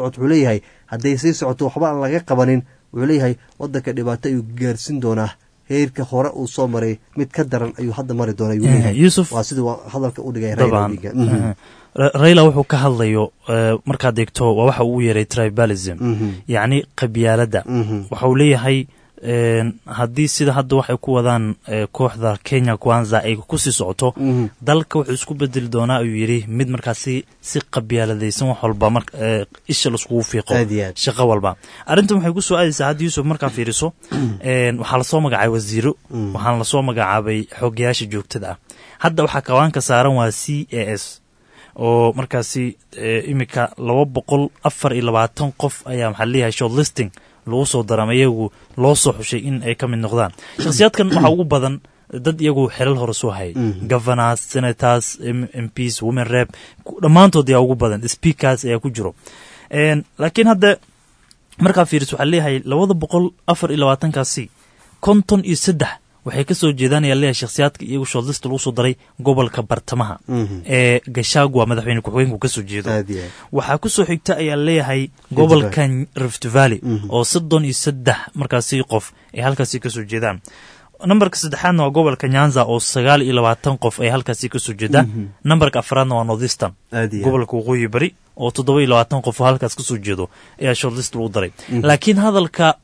socoto wuxuu leeyahay hadday sii socoto waxba aan laga qabanin wuxuu leeyahay wadanka dhibaato ayuu gaarsin doonaa heerka hore uu soo maray mid ka daran ayuu hadda mari doona ayuu leeyahay Yusuf- waa siduu hadalka u dhigay dabcan Raila Odinga. Mhm. Ra- raila wuxuu ka hadlayo eh, markaad eegto waa waxa uu yeeray tribalism Mhm. yacni qabyaaladda Mhm. waxa uu leeyahay een, haddii sida hadda waxay ku wadaan eh, kooxda kenya kwanza ay kusii socoto Mhm. dalka wuxuu isku bedeli doonaa ayuu yidhi mid markaasi si qabyaaladaysan wax walba mar eh, isha laiskugu fiiqo Aad iyo aad. shaqo walba arrintan waxay ku soo aadaysaa hadda yuusuf markaa fiiriso een, waxaa lasoo magacaabay wasiiro waxaana lasoo magacaabay xogayaasha joogtada ah hadda waxaa kawaanka saaran waa c a s oo markaasi eh, imika laba boqol afar iyo labaatan qof ayaa maxaa leeyahay shortlisting lagu soo daramay iyagu loo soo xushay in ay ka mid noqdaan shakhsiyaadkan waxaa ugu badan dad iyagu xelal hore soo hayay governors senators M- mps women rep ku- dhammaantood ayaa ugu badan speakers ayaa ku jiro Een, laakiin hadda markaa fiiris waxaa leeyahay labada boqol afar iyo labaatankaasi konton iyo saddex waxay ka soo jeedaan ayaa leeyahay shakhsiyaadka iyagu shortlist lagu soo daray gobolka bartamaha Mhm. ee gashagwa madaxweyne ku-xigeenku ka soo jeedo Aad iyo aad. waxaa ku soo xigta ayaa leeyahay gobolka rift valley oo soddon iyo saddex markaasi qof ay halkaasi ka soo jeedaan nambarka saddexaadna waa gobolka nyanza oo sagaal iyo labaatan qof ay halkaasi ka soo jeedaan nambarka afraadna waa northeastern Aad iyo aad. gobolka waqooyi bari oo toddoba iyo labaatan qof oo halkaas ka soo jeedo ayaa shortlist lagu daray laakiin hadalka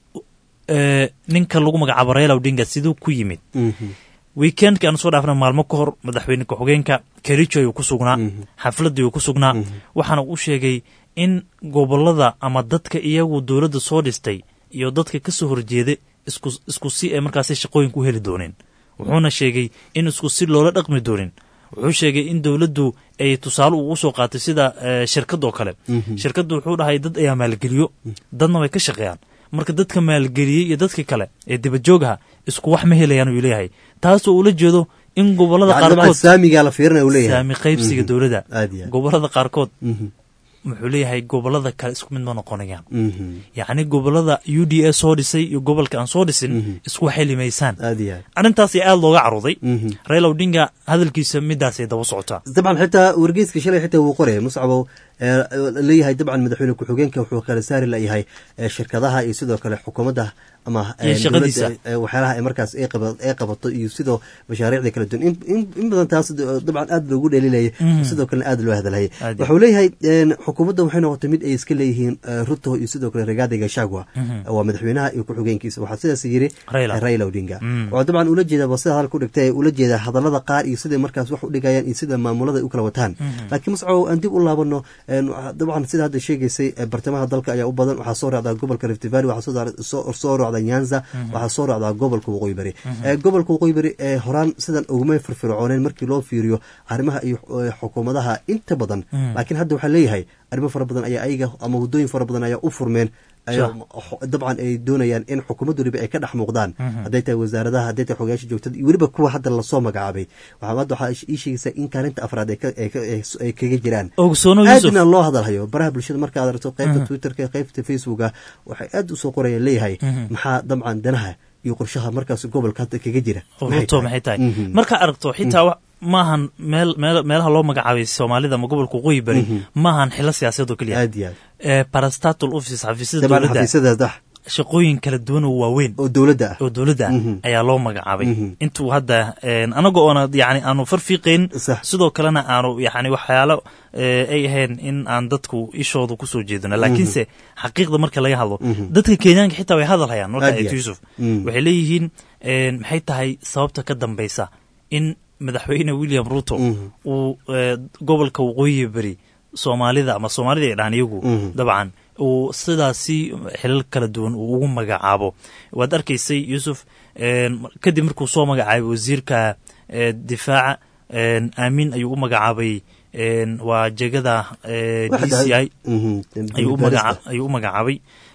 eh, ninka lagu magacaabo raila odinga siduu ku yimid Mhm. weekendki aan soo dhaafna maalmo ka hor madaxweyne ku-xigeenka kericho ayuu ku sugnaa xafladii uu ku sugnaa waxaana uu sheegay in gobolada ama dadka iyagu dowladda soo dhistay iyo dadka ka soo horjeeda isku isku si ay markaasi shaqooyinka u heli dooneen wuxuuna sheegay in isku si loola dhaqmi doonin wuxuu sheegay in dowladdu ay tusaale ugu soo qaatay sida eh, shirkad oo kale shirkaddu wuxuu dhahay dad ayaa maalgeliyo dadna way ka shaqeeyaan marka dadka maalgeliyey iyo dadka kale ee dibadjoogaha isku wax ma helayaan uu leeyahay taasoo ula jeedo in gobolada Yacni dabcan qaarkood saamigaa la fiirinaya uu leeyahay saami qaybsiga dowladda Aad iyo aad. gobolada qaarkood Mhm. wuxuu leeyahay gobolada kale isku mid ma noqonayaan Mhm. yacni gobolada u d a soo dhisay iyo gobolka aan soo dhisin isku xelimaysaan aad iyo aad. arrintaas aad looga caruday Mhm. raila odinga hadalkiisa midaasay daba socotaa dabcan xitaa wargeyska shalay xitaa wuu qoraya muscabow ee, leeyahay dabcan madaxweyne ku-xigeenka wuxuu kala saari layahay ee, shirkadaha iyo sidoo kale xukuumadda ama ee, Iyo shaqadiisa. dowladda, ee, waxyaalaha ay markaas ay qaba- ay qabato iyo sidoo mashaariicda kala duwan In- in in badan taas d- dabcan aad loogu dheelilayay sidoo kalena aad loo hadalhayay Aad iyo wuxuu leeyahay een, xukuumadda waxay noqotay mid ay iska leeyihiin ee, ruto iyo sidoo kale rigathi gachagua waa madaxweynaha iyo ku-xigeenkiisa waxaa sidaas yiri Raila. ee, raila odinga waxaa dabcan ula jeeda ba sida hadalka u dhigtay ula jeeda hadallada qaar iyo siday markaas wax u dhigayaan iyo sida maamulada ay u kala wataan laakiin mascaw aan dib u laabano een, waxa- dabcan sida hadda sheegaysay ee, bartamaha dalka ayaa u badan waxaa soo raacdaa gobolka rift valley waxaa soo daar- soo- soo raacdaa nyanza waxaa soo raacdaa gobolka waqooyi bari Ee, gobolka waqooyi bari ee horaan sidan uguma firfircooneen markii loo fiiriyo arrimaha iyo ee, xukuumadaha inta badan laakiin hadda waxaa leeyahay arrimo fara badan ayaa ayaga ama waddooyin fara badan ayaa u furmeen ayaa dabcan ay doonayaan in xukuumaddu weliba ay ka dhex muuqdaan hadday tahay wasaaradaha hadday tahay xogayaasha joogtada iyo weliba kuwa hadda lasoo magacaabay waxaa hadda waxaa ii sheegaysaa in kaalinta afraad ay ka- ay ka- ay- ay kaga jiraan ogsoono yusuf aadna loo hadalhayo baraha bulshada markaad aragto qaybta twitterka qaybta facebooka waxay aad usoo qorayaan leeyahay maxaa dabcan danaha iyo qorshaha markaas gobolka hadda kaga jira Maxay ruto tahay? maxay tahay Mhm. markaa aragto xitaa wa- maahan meel meel- meelaha loo magacaabay soomaalida ama gobolka waqooyi bari maahan xilo siyaasadeed oo keliya aad iyo aad ee parastatal office xafiisyada dabcan dowladda xafiisyadaas dax shaqooyin kala duwan oo waaweyn oo dowladda ah oo dowladda ah Mhm. ayaa loo magacaabay Mhm. intuu hadda een, anaga oona yani aanu farfiiqayn Sax. sidoo kalena aanu yani waxyaalo ee, ay ahayn in aan dadku ishooda kusoo jeedino laakiinse xaqiiqda marka laga hadlo dadka kenyaanka xitaa way hadal hayaan marka Aad iyo eegto aad. yusuf Mm. waxay leeyihiin een, maxay tahay sababta ka dambeysa in madaxweyne william ruto Mhm. uu ee, gobolka waqooyi beri soomaalida ama soomaalida ay dhahan iyagu Mhm. dabcan uu sidaasi xilal kala duwan uu ugu magacaabo waad arkaysay yusuf een, kadib markuu soo magacaabay wasiirka ee, difaaca een, aamin ayuu u magacaabay een, waa jegada ee, d c i ayuu u magaca- ayuu u magacaabay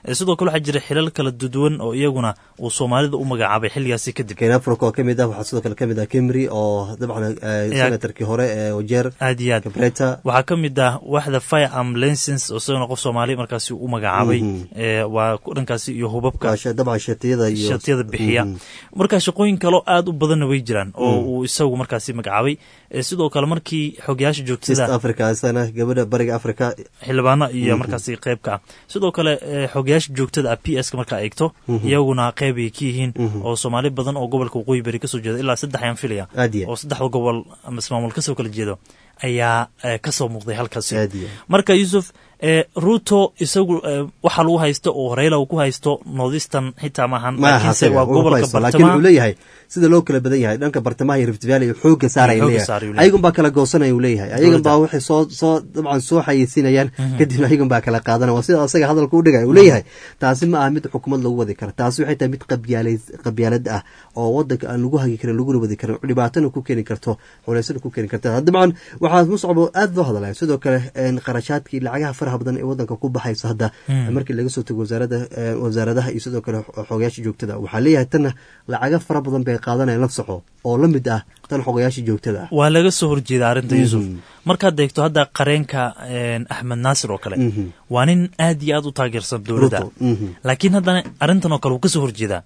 sidoo kale waxaa jira xilal kala duwan oo iyaguna uu soomaalida u magacaabay xilligaasi kadib ken africa oo kamid ah waxaa sidoo kale kamid ah kemry oo dabcan senatarkii hore ee wajeer aad iyo aad kabreta waxaa ka mid ah waxda fire ambulancens oo isaguna qof soomaali markaasi u magacaabay waa dhankaasi iyo hubabka dabcan shatiyada iyo shatiyada bixiya marka shaqooyin kaloo aad u badanna way jiraan oo uu isagu markaasi magacaabay sidoo kale markii xogayaasha joogtada africa isana gabadha bariga africa xildhibaano iyo markaasi qeybka ah sidoo kale xogayaasha joogtada ah p s ka markaa eegto iyaguna qeyb ay ka yihiin oo soomaali badan oo gobolka waqooyi beri kasoo jeeda ilaa saddex ayaan filaya oo saddexda gobol ama ismaamul kasoo kala jeedo ayaa kasoo muuqday halkaasi marka yuusuf ruto isagu waxaa lagu haysto oo rayla uu ku haysto northeastern xitaa maahan laakiinse waa gobolka bartamaha leeyahay sida loo kala badan yahay dhanka bartamaha iyo rift valley xooga saaraya leeyahay ayagan baa kala goosanaya uu leeyahay ayagan baa waxay soo soo dabcan soo xayeysiinayaan kadibna ayagan baa kala qaadanaya waa sida asaga hadalka u dhigaya uu leeyahay taasi ma aha mid xukuumad lagu wadi kara taasi waxay tahay mid qabyaala qabyaalad ah oo wadanka aan lagu hagi karin laguna wadi karin dhibaatana ku keeni karto xuleysana ku keeni karta dabcan waxaa muscabo aad loo hadalaya sidoo kale qarashaadkii lacagaha faraha badan ee wadanka ku baxaysa hadda markii laga soo tago wasaarada wasaaradaha iyo sidoo kale xogayaasha joogtada waxaa leeyahay tanna lacaga fara badan bay qaadanayaan la soco oo la mid ah tan xogayaasha joogtada ah waa laga soo horjeeda arrinta yuusuf markaad eegto hadda qareenka axmed naasir oo kale waa nin aad iyo aad u taageersan dowladda laakiin haddana arrintan oo kale wuu kasoo horjeedaa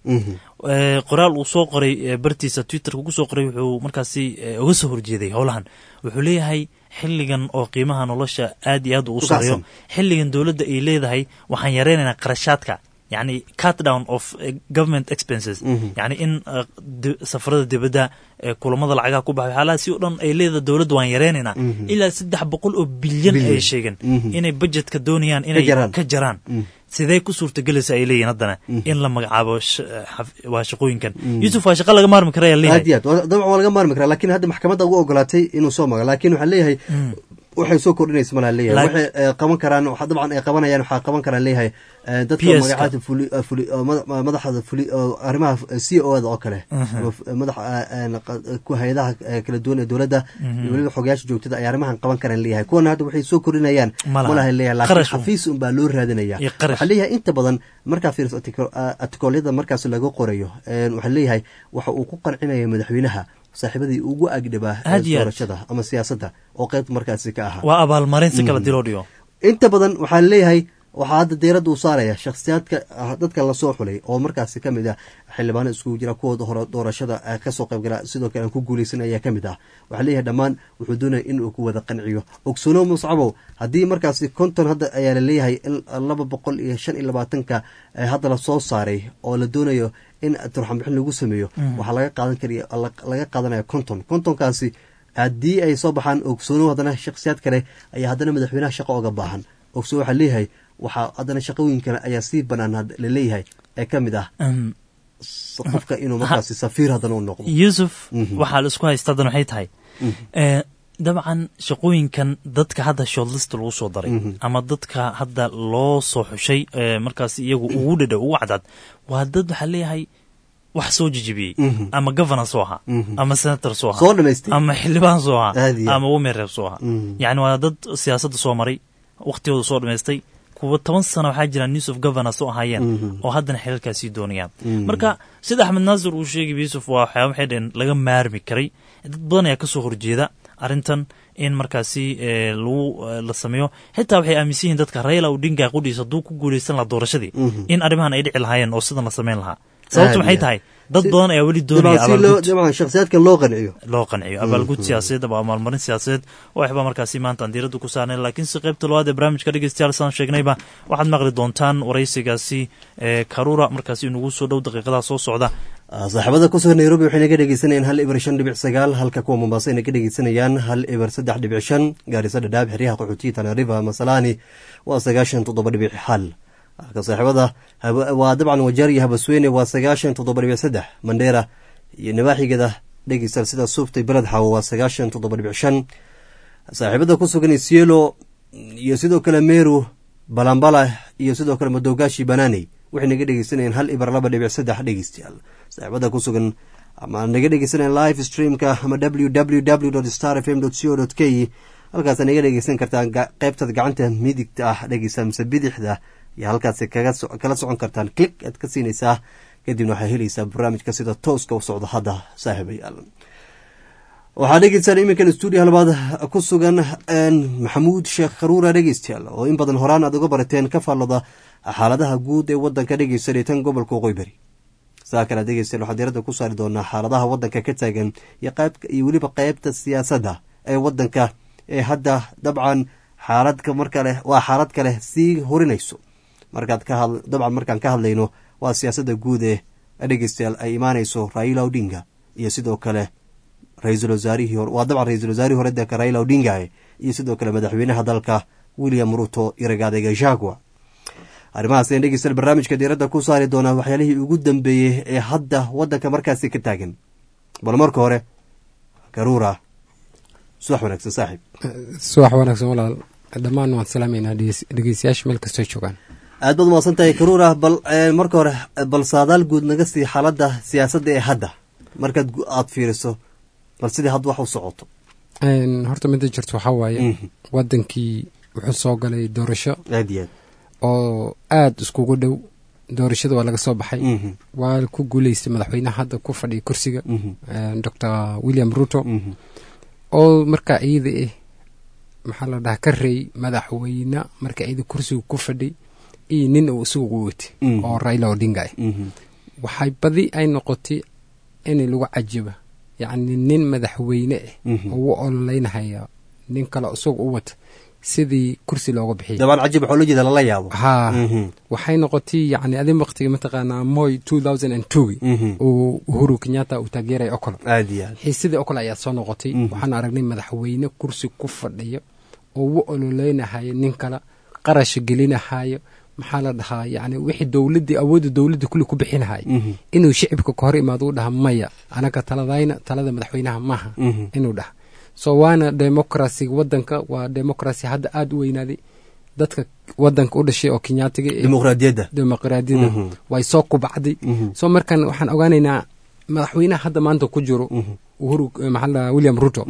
qoraal uu soo qoray bartiisa twitterka kusoo qoray wuxuu markaasi uga soo horjeeday howlahan wuxuu leeyahay xilligan oo qiimaha nolosha aad iyo aad uu u sareeyo xilligan dowladda ay leedahay waxaan yareynaynaa qarashaadka yani cut down of government expenses yani in safarada dibadda kulamada lacagaha ku baxay waxyaalaha si o dhan ay leedahay dowladda waan yareynaynaa ilaa saddex boqol oo bilyan ay sheegeen inay budgetka doonayaan inay ka jaraan sidee ku suurtagelaysa ay leeyihin haddana in la magacaabo waa shaqooyinkan yuusuf waa shaqa laga maarmi kara ayaa leeyahay aad iyo aad dabcan waa laga maarmi karaa lakin hadda maxkamadda ugu ogolaatay inuu soo mago lakin waxaa leeyahay waxay soo kordhinaysa malaa leeyahay waxay qaban karaan dabcan ay qabanayaan waxaa qaban karaan leeyahay dadka magacaada fuli fuli madaxda fuli arrimaha c o da oo kale madaxa hay-adaha kala duwan ee dowladda iyo weliba xogayaasha joogtada ay arrimahan qaban karaan leeyahay kuwana hadda waxay soo kordhinayaan malaha leeyahay laakiin xafiis un baa loo raadinaya waxaa leeyahay inta badan markaa fiiriso atikolyada markaas laga qorayo waxaa leeyahay waxa uu ku qancinaya madaxweynaha saaxiibadii ugu agdhabaa doorashada ama siyaasadda oo qeybta markaasi ka ahaa waa abaalmarin si kala diloo dhigo inta badan waxaa leeyahay waxaa hadda diiradda uu saaraya shakhsiyaadka dadka lasoo xulay oo markaasi ka mid ah xildhibaano iskugu jira kuwooda hore doorashada kasoo qaybgala sidoo kale aan ku guuleysan ayaa ka mid ah waxaa leeyahay dhammaan wuxuu doonaya inuu ku wada qanciyo ogsoonow muscabow haddii markaasi konton hadda ayaa laleeyahay in laba boqol iyo shan iyo labaatanka hadda lasoo saaray oo la doonayo in turxanbixin lagu sameeyo waxaa laga qaadan kariy laga qaadanaya konton kontonkaasi haddii ay soo baxaan ogsoonow haddana shakhsiyaad kale ayaa haddana madaxweynaha shaqo oga baahan ogsoon waxaa leeyahay waxaa haddana shaqooyinkan ayaa sii banaan laleeyahay ee ka mid ah qofka inuu markaasi safiir haddana u noqdo yuusuf waxaa la isku haysta haddana waxay tahay dabcan shaqooyinkan dadka hadda shortlist lagu soo daray ama dadka hadda loo soo xushay markaas iyagu ugu dhadha ugu cadcad waa dad waxaa leeyahay wax soo jijibiyey ama governor soo ahaa ama senator soo ahaa ama xildhibaan soo ahaa ama womereer soo ahaa yacni waa dad siyaasadda soo maray waktigooda soo dhamaystay kuwa toban sano waxaa jira news of governor soo ahaayeen oo haddana xelalkaasii doonayaan marka sida axmed naasir uu sheegay yuusuf waa waxyaaba waxay dhaheen laga maarmi karay dad badan ayaa kasoo horjeeda arrintan in markaasi lagu la sameeyo xitaa waxay aaminsan yihiin dadka rayla odinga qudhiis hadduu ku guuleysan lahaa doorashadii in arrimahan ay dhici lahaayeen oo sidan la sameyn lahaa sababtu maxay tahay dad badan ayaa weli doonaya shakhsiyaadkan loo qanciyo loo qanciyo abaalgud siyaasadeed ama abaalmarin siyaasadeed waxba markaasi maanta aan diiradda ku saarnay laakiin si qaybta labaad ee barnaamijka dhegeystayaal saan sheegnayba waxaad maqli doontaan waraysigaasi karura markaasi inugu soo dhow daqiiqadaha soo socda saaxiibada kusugan nairobi waxay naga dhegeysanayaan hal ibar shan dhibic sagaal halka kuwa mombaaso ay naga dhegeysanayaan hal ibar saddex dhibic shan gaarisa dhadhaab xeryaha qaxootiya tanariva masalani waa sagaashan toddoba dhibic hal halka saaxiibada waa dabcan wajaar iyo habasweyne waa sagaashan toddoba dhibic saddex mandheera iyo nabaaxigeeda dhegeystal sida suuftay beled xaawo waa sagaashan toddoba dhibic shan saaxiibada ku sugan isielo iyo sidoo kale meru balambala iyo sidoo kale madogaashi banani waxay naga dhegeysanayeen hal ibar laba dhibic saddex dhegeystayaal saaxiibada ku sugan ama naga dhegeysanayeen live streamka ama w w w star f m co k halkaasa naga dhegeysan kartaan qeybtada gacanta midigta ah dhegeysa mise bidixda iyo halkaasi kaga so- kala socon kartaan click aad ka siinaysaa kadibna waxaa helaysaa barnaamijka sida tooska u socdo hadda saaxiibayaal waxaa dhegeystaan iminkan stuudio halbaad ku sugan maxamuud sheekh kharuura dhegeystayaal oo in badan horaan aad uga barateen ka faallada xaaladaha guud ee wadanka dhegeysanay tan gobolka waqooyi bari saa kale dhegeystayaal waxaa diiradda ku saari doonaa xaaladaha wadanka ka taagan iyo qayb iyo weliba qeybta siyaasadda ee wadanka ee hadda dabcan xaaladka markale waa xaalad kale sii horinayso markaad ka had dabcan markaan ka hadlayno waa siyaasadda guud ee dhegeystayaal ay imaanayso raila odinga iyo sidoo kale ra-iisul wasaarihii hore waa dabcan ra-iisul wasaarihii hore dalka raila odinga iyo sidoo kale madaxweynaha dalka william ruto iyo ragaadega jagua arrimahaas ayaan dhegeystayaal barnaamijka diiradda ku saari doonaa waxyaalihii ugu dambeeyey ee hadda waddanka markaasi ka taagan bal marka hore garuura subax wanaagsan saaxiib subax wanaagsan walaal dhammaan waan salaamaynaa dhegeystayaasha meel kastoo joogaan aad baad umaqsan tahay garuura bal marka hore bal saadaal guud naga sii xaaladda siyaasadda ee hadda markaad aada fiiriso bal sidii hadda wax u socoto horta midda jirto waxaa waaye wadankii wuxuu soo galay doorasho aad iyo aad oo aada iskugu dhow doorashada waa laga soo baxay waa ku guuleystay madaxweynaha hadda ku fadhiya kursiga docor william ruto oo markaa iyada ah maxaa la dhahaa ka reey madaxweyne marka iyada kursiga ku fadhiy iyo nin uu isagu watay oo raila odinga ah waxay badi ay noqotay in lagu cajiba yacni nin madaxweyne ah oo u ololeynahaya nin kale isaga u wata sidii kursi looga bixiyay dabaan cajib waxaa loo jeeda lala yaabo haa waxay noqotay yacni adi waqtiga mataqaanaa moy two thousand and two uu uhuru kenyatta uu taageeraya okolo aad iyo aad xiisadii okolo ayaa soo noqotay waxaan aragnay madaxweyne kursi ku fadhiyo oo u ololeynahaya nin kale qarasha gelinahayo maxaa la dhahaa yani wixii dowladii awoodda dowladda kulli ku bixinahay inuu shicibka ka hor imaado u dhaha maya anaga taladayna talada madaxweynaha maaha inuu dhaha so waana democracyga wadanka waa democracy hadda aada u weynaaday dadka wadanka u dhashay oo kenyaatiga dimuqraadiyadda dimuqraadiyadda way soo kubacday so markan waxaan ogaanaynaa madaxweynaha hadda maanta ku jiro uhuru maxaa william ruto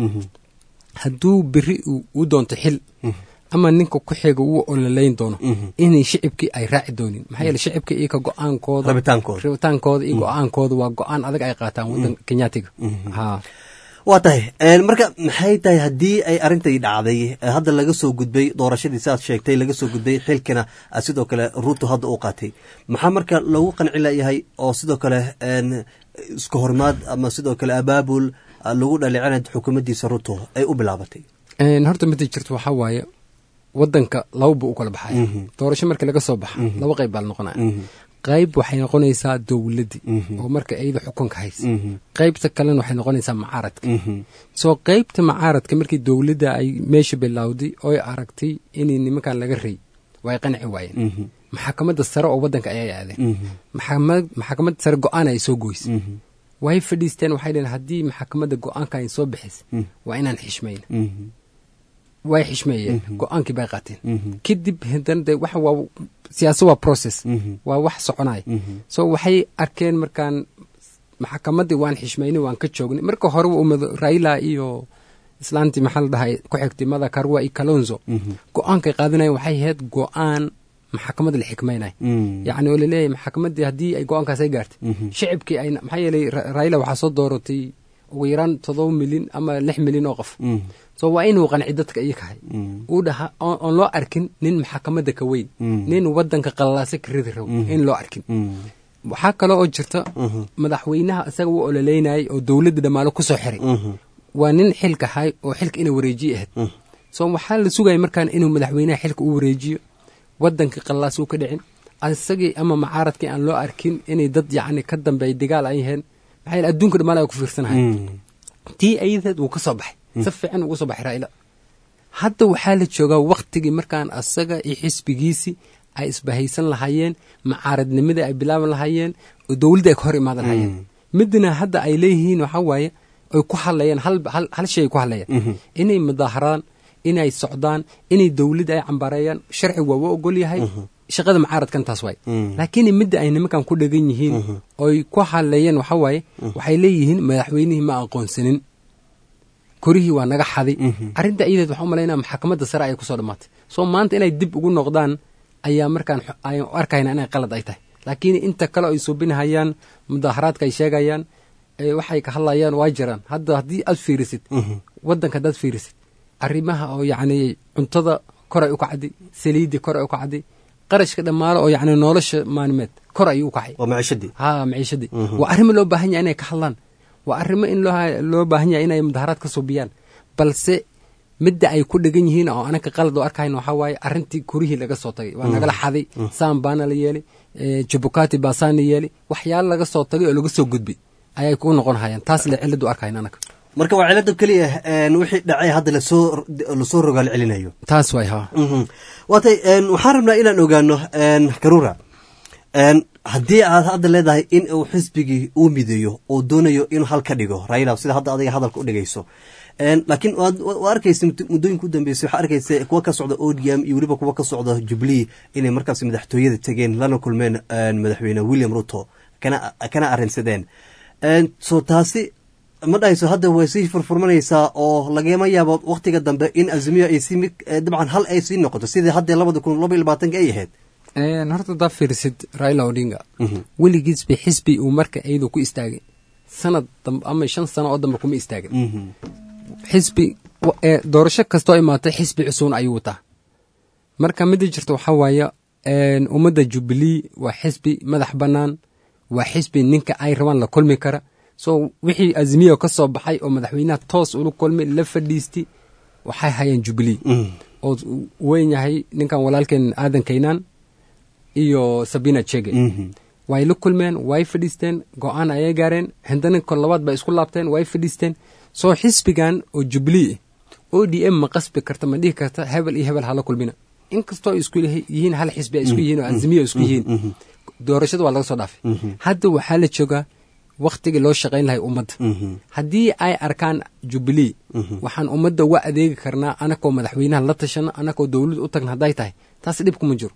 hadduu beri u doonto xil ama ninka ku xiga uu ololeyn doono inay shicibkii ay raaci doonin maxaa yeele shicibka iyoka go-aankooda rabitaankooda iyo go-aankooda waa go-aan adag ay qaataan wadanka kenyaatiga ha waa tahay marka maxay tahay haddii ay arrintai dhacday hadda laga soo gudbay doorashadii siaad sheegtay laga soo gudbay xilkina sidoo kale ruto hadda uu qaatay maxaa marka lagu qanci layahay oo sidoo kale iska hormaad ama sidoo kale abaabul lagu dhalicina xukuumaddiisa ruto ay u bilaabatay horta mida jirto waxaa waaye wadanka laba buu u kala baxaya doorasho marka laga soo baxa laba qayb baa la noqonaya qayb waxay noqonaysaa dowladdii oo marka iyada xukunka haysa qaybta kalena waxay noqonaysaa macaaradka soo qaybta macaaradka markii dowladda ay meesha bilowday oo ay aragtay inay nimankan laga rey way qanci waayeen maxakamadda sare oo wadanka ayay aadeen maxakamadda sare go-aan ay soo goysay way fadhiisteen waxay dhaheen haddii maxakamadda go-aanka ay soo bixisa waa inaan xishmayna way xishmeeyeen go-aankii bay qaateen kadib haddana de waxa waa siyaasa waa process waa wax soconaya so waxay arkeen markaan maxkamaddii waan xishmaynay waan ka joognay marka hore umad raila iyo islaantii maxaa la dhahay ku xigtay mada karwa iyo kalonzo go-aankay qaadanayan waxay ahayd go-aan maxkamadda la xikmaynaya yacni oo laleeyahay maxkamaddii haddii ay go-aankaas ay gaartay shicibkii ay maxaa yeelay raila waxaa soo dooratay ugu yaraan todoba milyan ama lix milyan oo qof so waa inuu qanci dadka iyakahay uu dhaha oon loo arkin nin maxakamadda ka weyn nin wadanka qalalaasa ka ridi rabo in loo arkin waxaa kale oo jirta madaxweynaha isaga u ololeynayay oo dowladda dhammaalo ku soo xiray waa nin xilka hay oo xilka inay wareejiye ahayd so waxaa la sugaya markaan inuu madaxweynaha xilka u wareejiyo wadanka qalalaas uu ka dhicin isagii ama macaaradkii aan loo arkin inay dad yacni ka dambeeya dagaal ay yaheen maxaa yeele adduunka dhammaal ay ku fiirsanahay tii ayadeed wuu ka soo baxay si fiican ugu soo baxay raa'ila hadda waxaa la joogaa waktigii markaan asaga iyo xisbigiisii ay isbahaysan lahaayeen macaaradnimadii ay bilaaban lahaayeen oo dowladda ay ka hor imaadan lahaayeen midna hadda ay leeyihiin waxaa waaye ay ku hadlayaan hal shay ay ku hadlayaan inay mudaaharaan inay socdaan inay dowladda ay cambareeyaan sharci waa wa ogol yahay shaqada macaaradkan taas waay laakiin midda ay nimankan ku dhegan yihiin oy ku hadleeyeen waxa waaye waxay leeyihiin madaxweynihii ma aqoonsanin korihii waa naga xaday arrinta iyadeed waxaa umalaynaa maxkamadda sare ayay kusoo dhammaatay soo maanta inay dib ugu noqdaan ayaa markaan xo- ayaan u arkayna inay qalad ay tahay laakiin inta kale ay suubinahayaan mudaharaadka ay sheegayaan ee waxay ka hadlayaan waa jiraan hadda haddii aad fiirisid waddanka haddaad fiirisid arrimaha oo yacni cuntada koray u kacday saliiddii koray u kacday qarashka dhammaale oo yacni nolosha maalimeed kor ayuu u kacay waa maciishadii ha maciishadii waa arrimo loo baahan yahay inay ka hadlaan waa arrimo in loo loo baahan yahay inay mudaharaad ka suubiyaan balse midda ay ku dhegan yihiin oo anaka qalad oo arkayna waxaa waaye arrintii kurihii laga soo tagay waa nagala xaday saan baana la yeeli eh, jabukati baa saana yeeli waxyaalo laga soo tagay oo laga soo gudbi ayay ku noqon hayaan taas le cilad u arkayna anaka marka waa cilada keliya een, wixii dhacay hadda lasoo lasoo rogaal celinayo taas waay ha Mhm. waatay een, waxaan rabnaa inaan ogaano een, karura een, haddii aad hadda leedahay in uu xisbigii uu mideeyo oo doonayo inuu hal ka dhigo raila sida hadda adiga hadalka u dhigayso Een, laakiin waad waa arkaysa mud- muddooyinka u dambeysay waxaa arkaysa kuwa ka socda odm iyo weliba kuwa ka socda jubilee inay markaas madaxtooyada tegeen lana kulmeen een, madaxweyne william ruto kana kana arrinsadeen Een, so taasi ma dhahayso hadda way sii furfurmanaysaa oo lagama yaabo waktiga dambe in azimiyo ay sii mid eh, dabcan hal ay sii noqoto sidii hadda labada kun laba iyo labaatanka ay ahayd Een, horta haddaa fiirisid raila odinga weligiis bay xisbi uu marka iyadu ku istaagay sanad dambe ama shan sano oo dambe kuma istaagin xisbi wa- ee doorasho kastoo imaatay xisbi cusuun ayuu wataa marka midda jirta waxaa waaye een, ummadda jubilee waa xisbi madax bannaan waa xisbi ninka ay rabaan la kulmi kara so wixii azimiya ka soo baxay oo madaxweynaha toos ula kulmay la fadhiisti waxay hayeen jubilee oo uu weyn yahay ninkan walaalkeen aadan kaynaan iyo sabina chege way la kulmeen way fadhiisteen go-aan ayay gaareen haddana kor labaad bay isku laabteen way fadhiisteen soo xisbigan oo jubilee o d m ma qasbi karta ma dhihi karta hebel iyo hebel hala kulmina inkastoo ay isku yihiin hal xisbi ay isku yihiin oo azimiya isku yihiin doorashada waa laga soo dhaafay hadda waxaa la joogaa waktigii loo shaqayn lahay ummadda haddii ay arkaan jubilee waxaan ummadda uga adeegi karnaa anakoo madaxweynaha la tashano anakoo dowlad u tagna hadday tahay taas dhib kuma jiro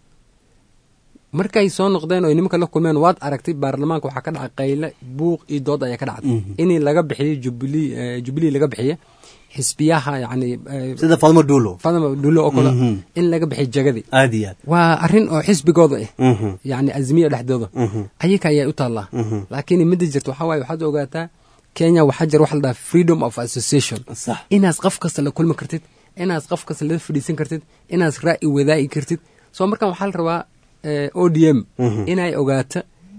markay soo noqdeen oo nimanka la kulmeen waad aragtay baarlamaanka waxaa ka dhacay qayle buuq iyo dood ayaa ka dhacday inii laga bixiyo jubilee eh, jubilee laga bixiye xisbiyaha yacni eh, sida fadmo duulo fadama dhulo oo kale Mhm. in laga bixiyo jagadii aad iyo aad waa arrin oo xisbigooda ah Mhm. yacni azmiya dhexdooda Mhm. ayaga ayaa u taallaa Mhm. laakiin midda jirta waxaa waaye waxaad ogaataa kenya waxaa jira waxa la dhaha freedom of association sax inaad qof kasta la kulmi kartid inaad qof kasta la fadhiisan kartid inaad ra'yi wadaagi kartid soo markan waxaa la rabaa eh, o d m Mhm. inay ogaato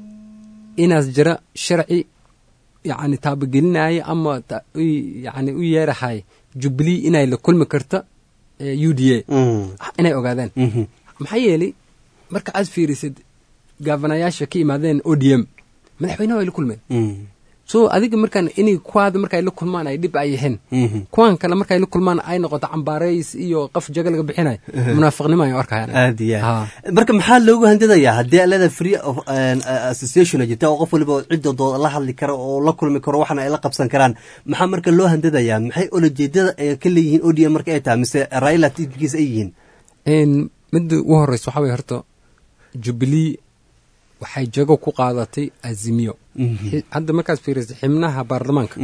inaas jira sharci yacni taabagelinaya ama ta- u- yacni u yeerahay jubilee inay la kulmi karto eh, u d a Mhm. inay ogaadaan Mhm. maxaa yeelay marka aad fiirisid gaabanayaasha ka imaadeen o d m madaxweynaha way la kulmeen Mhm. so adiga markaan inay kuwaada markay la kulmaan ay dhib ay yihiin Mhm. kuwan kale markay la kulmaan ay noqoto cambaarays iyo qaf jaga laga bixinayo munaafiqnimo ay arkayaan aad iyo Ha. aad marka maxaa loogu handadayaa haddii aad leedahay free of an, uh, association ay jirta oo qof waliba ciddooda la hadli karo oo la kulmi karo waxna ay la qabsan karaan maxaa marka loo handadayaa maxay ulajeedada ay ka leeyihiin o d m marka ay tahay mise raila tikiisa ay yihiin Een, midda ugu horeysa waxaa weye horta jubilee waxay jago ku qaadatay azimiyo Xi- hadda markaad fiirisid xibnaha baarlamaanka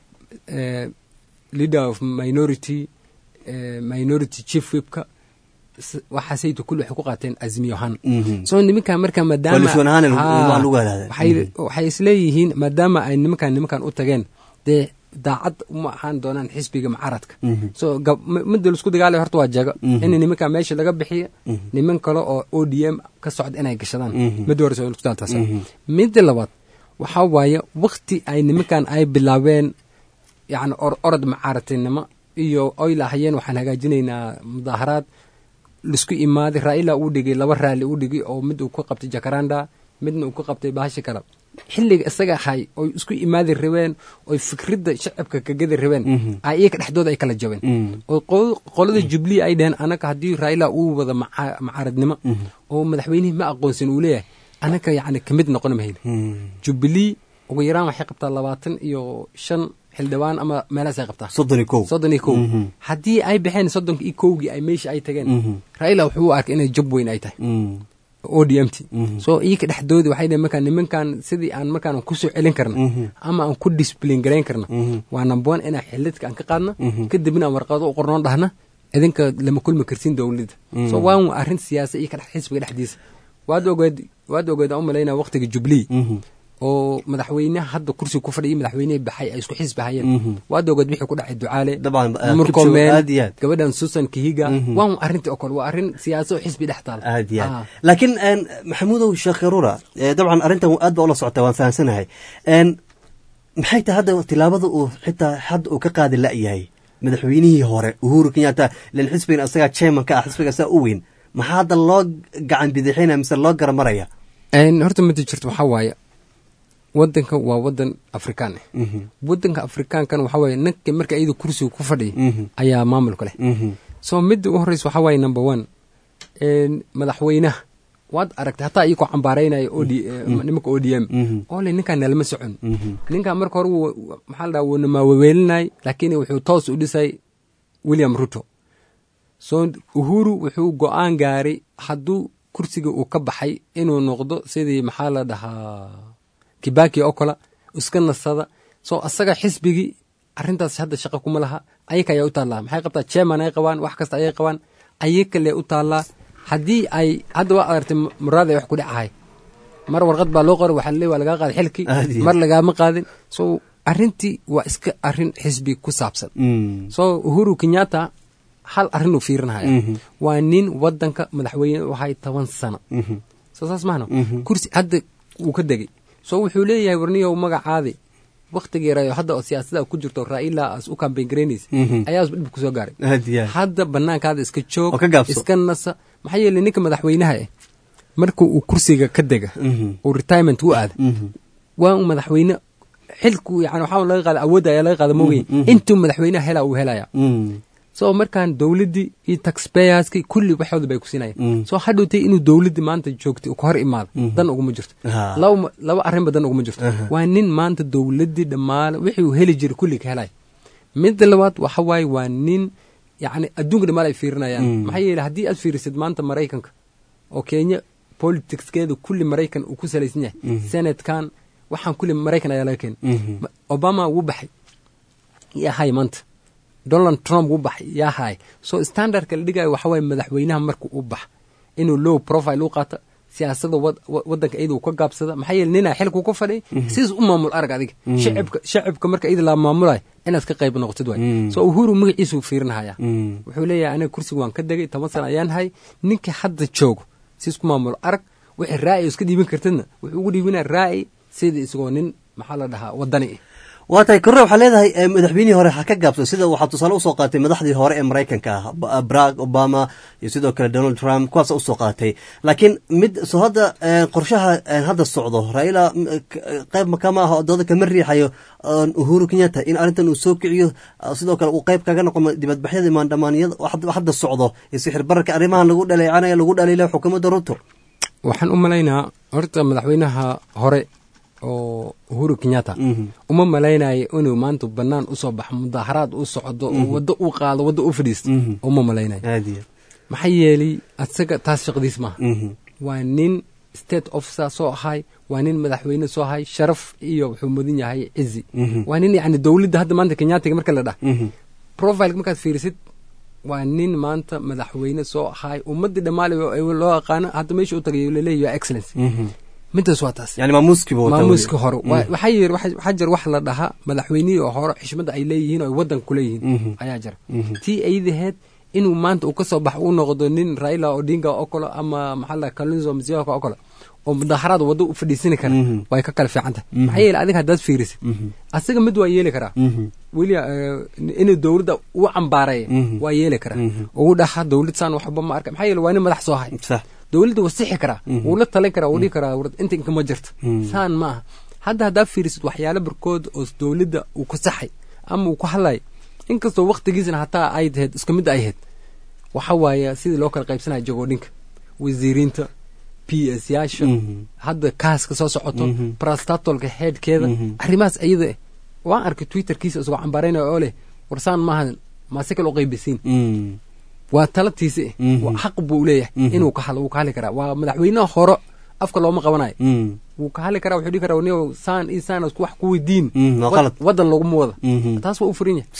eh, leader of minority eh, minority chief whipka s- waxaasaytu kulli waxay ku qaateen azimiyo ahaan so nimankan marka maadaama Coalition ahaan lagu- Haa, waa lagu hadaada. waxay waxay isleeyihiin maadaama ay nimankan nimankan u tageen dee daacad uma ahaan doonaan xisbiga mucaaradka so gab- m- midda laisku dagaalay horta waa jago in nimankan meesha laga bixiyo niman kale oo o d m ka socda inay gashadaan midda horeysa waa laisku dagaaltaas midda labaad waxaa waaye wakti ay nimankan ay bilaabeen yacni or orod mucaaradtinimo iyo oy lahayeen waxaan hagaajinaynaa mudaaharaad laisku imaaday raila uu dhigay laba raali uu dhigay oo mid uu ka qabtay jakaranda midna uu ka qabtay bahasha kale xilliga isaga ahay oy isku imaadi rabeen oy fikradda shacabka kagadi rabeen ay iyaga dhexdooda ay kala jabeen oo qo- qolada jubilee ay dhaheen anaka haddii raila uu wada maca- mucaaradnimo oo madaxweynihii ma aqoonsan uu leeyahay anaka yacni kamid noqon mahayna jubilee ugu yaraan waxay qabtaa labaatan iyo shan xildhibaan ama meelahaas ay qabtaa soddon iyo kow soddon iyo kow haddii ay baxeen soddonka iyo kowgii ay meesha ay tageen raila wuxuu u arkay inay jab weyn ay tahay o d m t so iyaka dhexdoodi waxay dhaheen markaan nimankan sidii aan markaan kusoo celin karna ama aan ku discipline garayn karna waa number one inaan xilidka aan ka qaadna kadibna aan warqado u qornoon dhahna idinka lama kulmi karsin dowladda so waa un arrin siyaasa iyo kadhex xisbiga dhexdiisa waad ogeed waad ogeed aan u malaynaya waqtiga jubilee oo madaxweynaha hadda kursiga ku fadhiya madaxweynihii baxay ay isku xisbi hayeen waad ogeed wixii ku dhacay ducaale dabcan ah, murkomeen aad iyo aad gabadhan susan kihiga waa un arrintii oo kale waa arrin siyaasa oo xisbi dhex taal aad iyo Ah. aad laakiin een, maxamuudow sheekh karura eh, dabcan arrintan aad baa ula socota waan fahamsanahay Een, maxay tahay hadda tilaabada uu xitaa hadda uu ka qaadi la'yahay madaxweynihii hore uhuru kenyatta len xisbigan asagaa chairman ka ah xisbiga saa u weyn maxaa hadda loo gacan bidixinaya mise loo garamaraya Een, horta midi jirto waxaa waaye wadanka waa wadan afrikaan ah wadanka afrikaankan waxaa waaye ninka marka iyada kursiga ku fadhiya ayaa maamulka leh so midda u horeysa waxaa waaye number one een, madaxweynaha waad aragtay hataa iyakoo cambaaraynaya OD, eh, nimanka o d m oo le ninkaan nalama socon ninkaan marka hore wuu- maxaa la dhaha wuuna maawaweelinay laakiin wuxuu toos u dhisay william ruto so uhuru wuxuu go-aan gaaray hadduu kursiga uu ka baxay inuu noqdo sidii maxaa la dhahaa kibaki oo kale iska nasada so asaga xisbigii arrintaas hadda shaqo kuma laha ayaka ayaa u taallaa maxay qabtaa chairman ay qabaan wax kasta ayay qabaan ayaka lee u taallaa haddii ay hadda waa adartay muraad ay wax ku dhacahay mar warqad baa loo qoray waxaa laleey waa lagaa qaaday xilkii Aad iyo mar lagaama qaadin so arrintii waa iska arrin xisbi ku saabsan so uhuru kenyatta hal arrin uu fiirinaya waa nin wadanka madaxweyne u ahay toban sano soo saas mahno kursi hadda wuu ka degay so wuxuu leeyahay warniyow magacaadi waktigii yarayo hadda oo siyaasada ku jirto raila as u kambayn garaynaysa ayaa dhib kusoo gaaray aad iyo aad hadda banaankaada iska joog Oo ka gaabso. iska nasa maxaa yeelay ninka madaxweynaha eh marka uu kursiga ka dega uu retirement u aada waa un madaxweyne xilku yani waxaa laga qaada awoodda ayaa laga qaada moogay intuu madaxweynaha helaa uu helaya so markaan dowladdii iyo taxpayerski kulli waxooda bay ku siinayaan so hadhowtay inuu dowladdii maanta joogtay uu ka hor imaado dan uguma jirto Ah. laba laba arrinba dan uguma jirto waa nin maanta dowladdii dhammaale wixii uu heli jiray kulli ka helaya midda labaad waxa waaye waa nin yacni adduunka dhammaale ay fiirinayaan maxaa yeelay haddii aad fiirisid maanta maraykanka oo kenya politicskeeda kulli maraykan uu ku salaysan yahay senatkan waxaan kulli maraykan ayaa laga keenay Ma- obama wuu baxay yaa hay maanta donald trump wuu baxay yaa hay so standardka la dhigayo waxa waaye madaxweynaha marka uu bax inuu low profile u qaato siyaasada wad- wa- wadanka iyada uu ka gaabsada maxaa yeele ninaa xilku ku fadhiy sidiis u maamul arag adiga shacibka shacibka marka iyada la maamulayo inaad ka qayb noqotid waay so uhuru magaciisa uu fiirinahaya wuxuu leeyahay aniga kursiga waan ka degay toban sana ayaan hay ninka hadda joogo siis ku maamulo arag wixii raa'i iska dhiibin kartidna wuxuu ugu dhiibinaya raa'i sida isagoo nin maxaa la dhahaa wadani ah waa tahay korre waxaa leedahay eh, madaxweynihii hore ha ka gaabso sida waxaa tusaale usoo qaatay madaxdii hore ee maraykanka ah Ba- barack obama iyo sidoo kale donald trump kuwaasa usoo qaatay laakiin mid soo hadda eh, qorshaha eh, hadda socdo raila m- k- eh, qayb makama ah oo dooda kama riixayo eh, uhuru kenyatta in arrintan uu soo kiciyo ah, sidoo kale uu qayb kaga noqo dibadbaxyada maandhamaaniyada oo hadda- hadda socdo iyo sixir bararka arrimahan lagu dhaleecanaya lagu dhaliilay xukuumadda ruto waxaan u malaynaa horta madaxweynaha hore oo uhuru kenyatta uma malaynayo inuu maanta banaan usoo baxo mudaharaad u socdo oo waddo u qaado waddo u fadhiisto uma malaynayo aad iyo maxaa yeelay asaga taas shaqadiis maaha waa nin state officer soo ahay waa nin madaxweyne soo ahay sharaf iyo wuxuu mudan yahay cizi waa nin yani dowladda hadda maanta kenyaatiga marka la dhah profile markaad fiirisid waa nin maanta madaxweyne soo ahay ummadii dhammaale loo aqaano hadda meesha u tagay laleeyahy your excellence midaas waa taas yani maamuuskiiba wata maamuuska hore Waa- waxaa yiri waxa waxaa jira wax la dhahaa madaxweynihii oo hore xishmadda ay leeyihiin oo ay waddanka ku leeyihiin ayaa jira tii aydaheed inuu maanta uu ka soo baxo uu noqdo nin raila odinga oo kale ama maxaa la kalunzo mzioka oo kale oo mudaharaad waddo u fadhiisani kara way ka kala fiican tahay maxaa yeele adiga haddaad fiirisid asaga mid waa yeeli karaa weli eh, inuu dowladda u cambaareeya waa yeeli karaa ugu dhaha dowlad saan waxba ma arka maxaa yeele waa nin madax soo hay sax dowladda waa sixi karaa wuu la talin karaa wuu dhihi karaa war inta inkama jirta saan ma aha hadda haddaa fiirisid waxyaalo barkood oo dowladda uu ku saxay ama uu ku hadlay inkastoo waktigiisna hataa ay tahayd isku mid ay ahayd waxa waaye sidii loo kala qaybsanaya jagoodhinka wasiiriinta p s yaasha hadda kaaska soo socoto brastatolka headkeeda arrimahaas ayada eh waan arkay twitterkiisa isagoo cambaaraynaya oo leh warsaan maahan maase kale u qaybisiin waa talatiisa eh Waa xaq buu leeyahay inuu ka hadlo wuu ka hadli karaa waa madaxweynaha hore afka looma qabanayo wuu ka hadli karaa wuxuu dhihi karaa niyow saan iyo saan isku wax ku weydiin Mm, waa Wad- qalad. waddan laguma wada Mhm. taas waa u furan yahay sax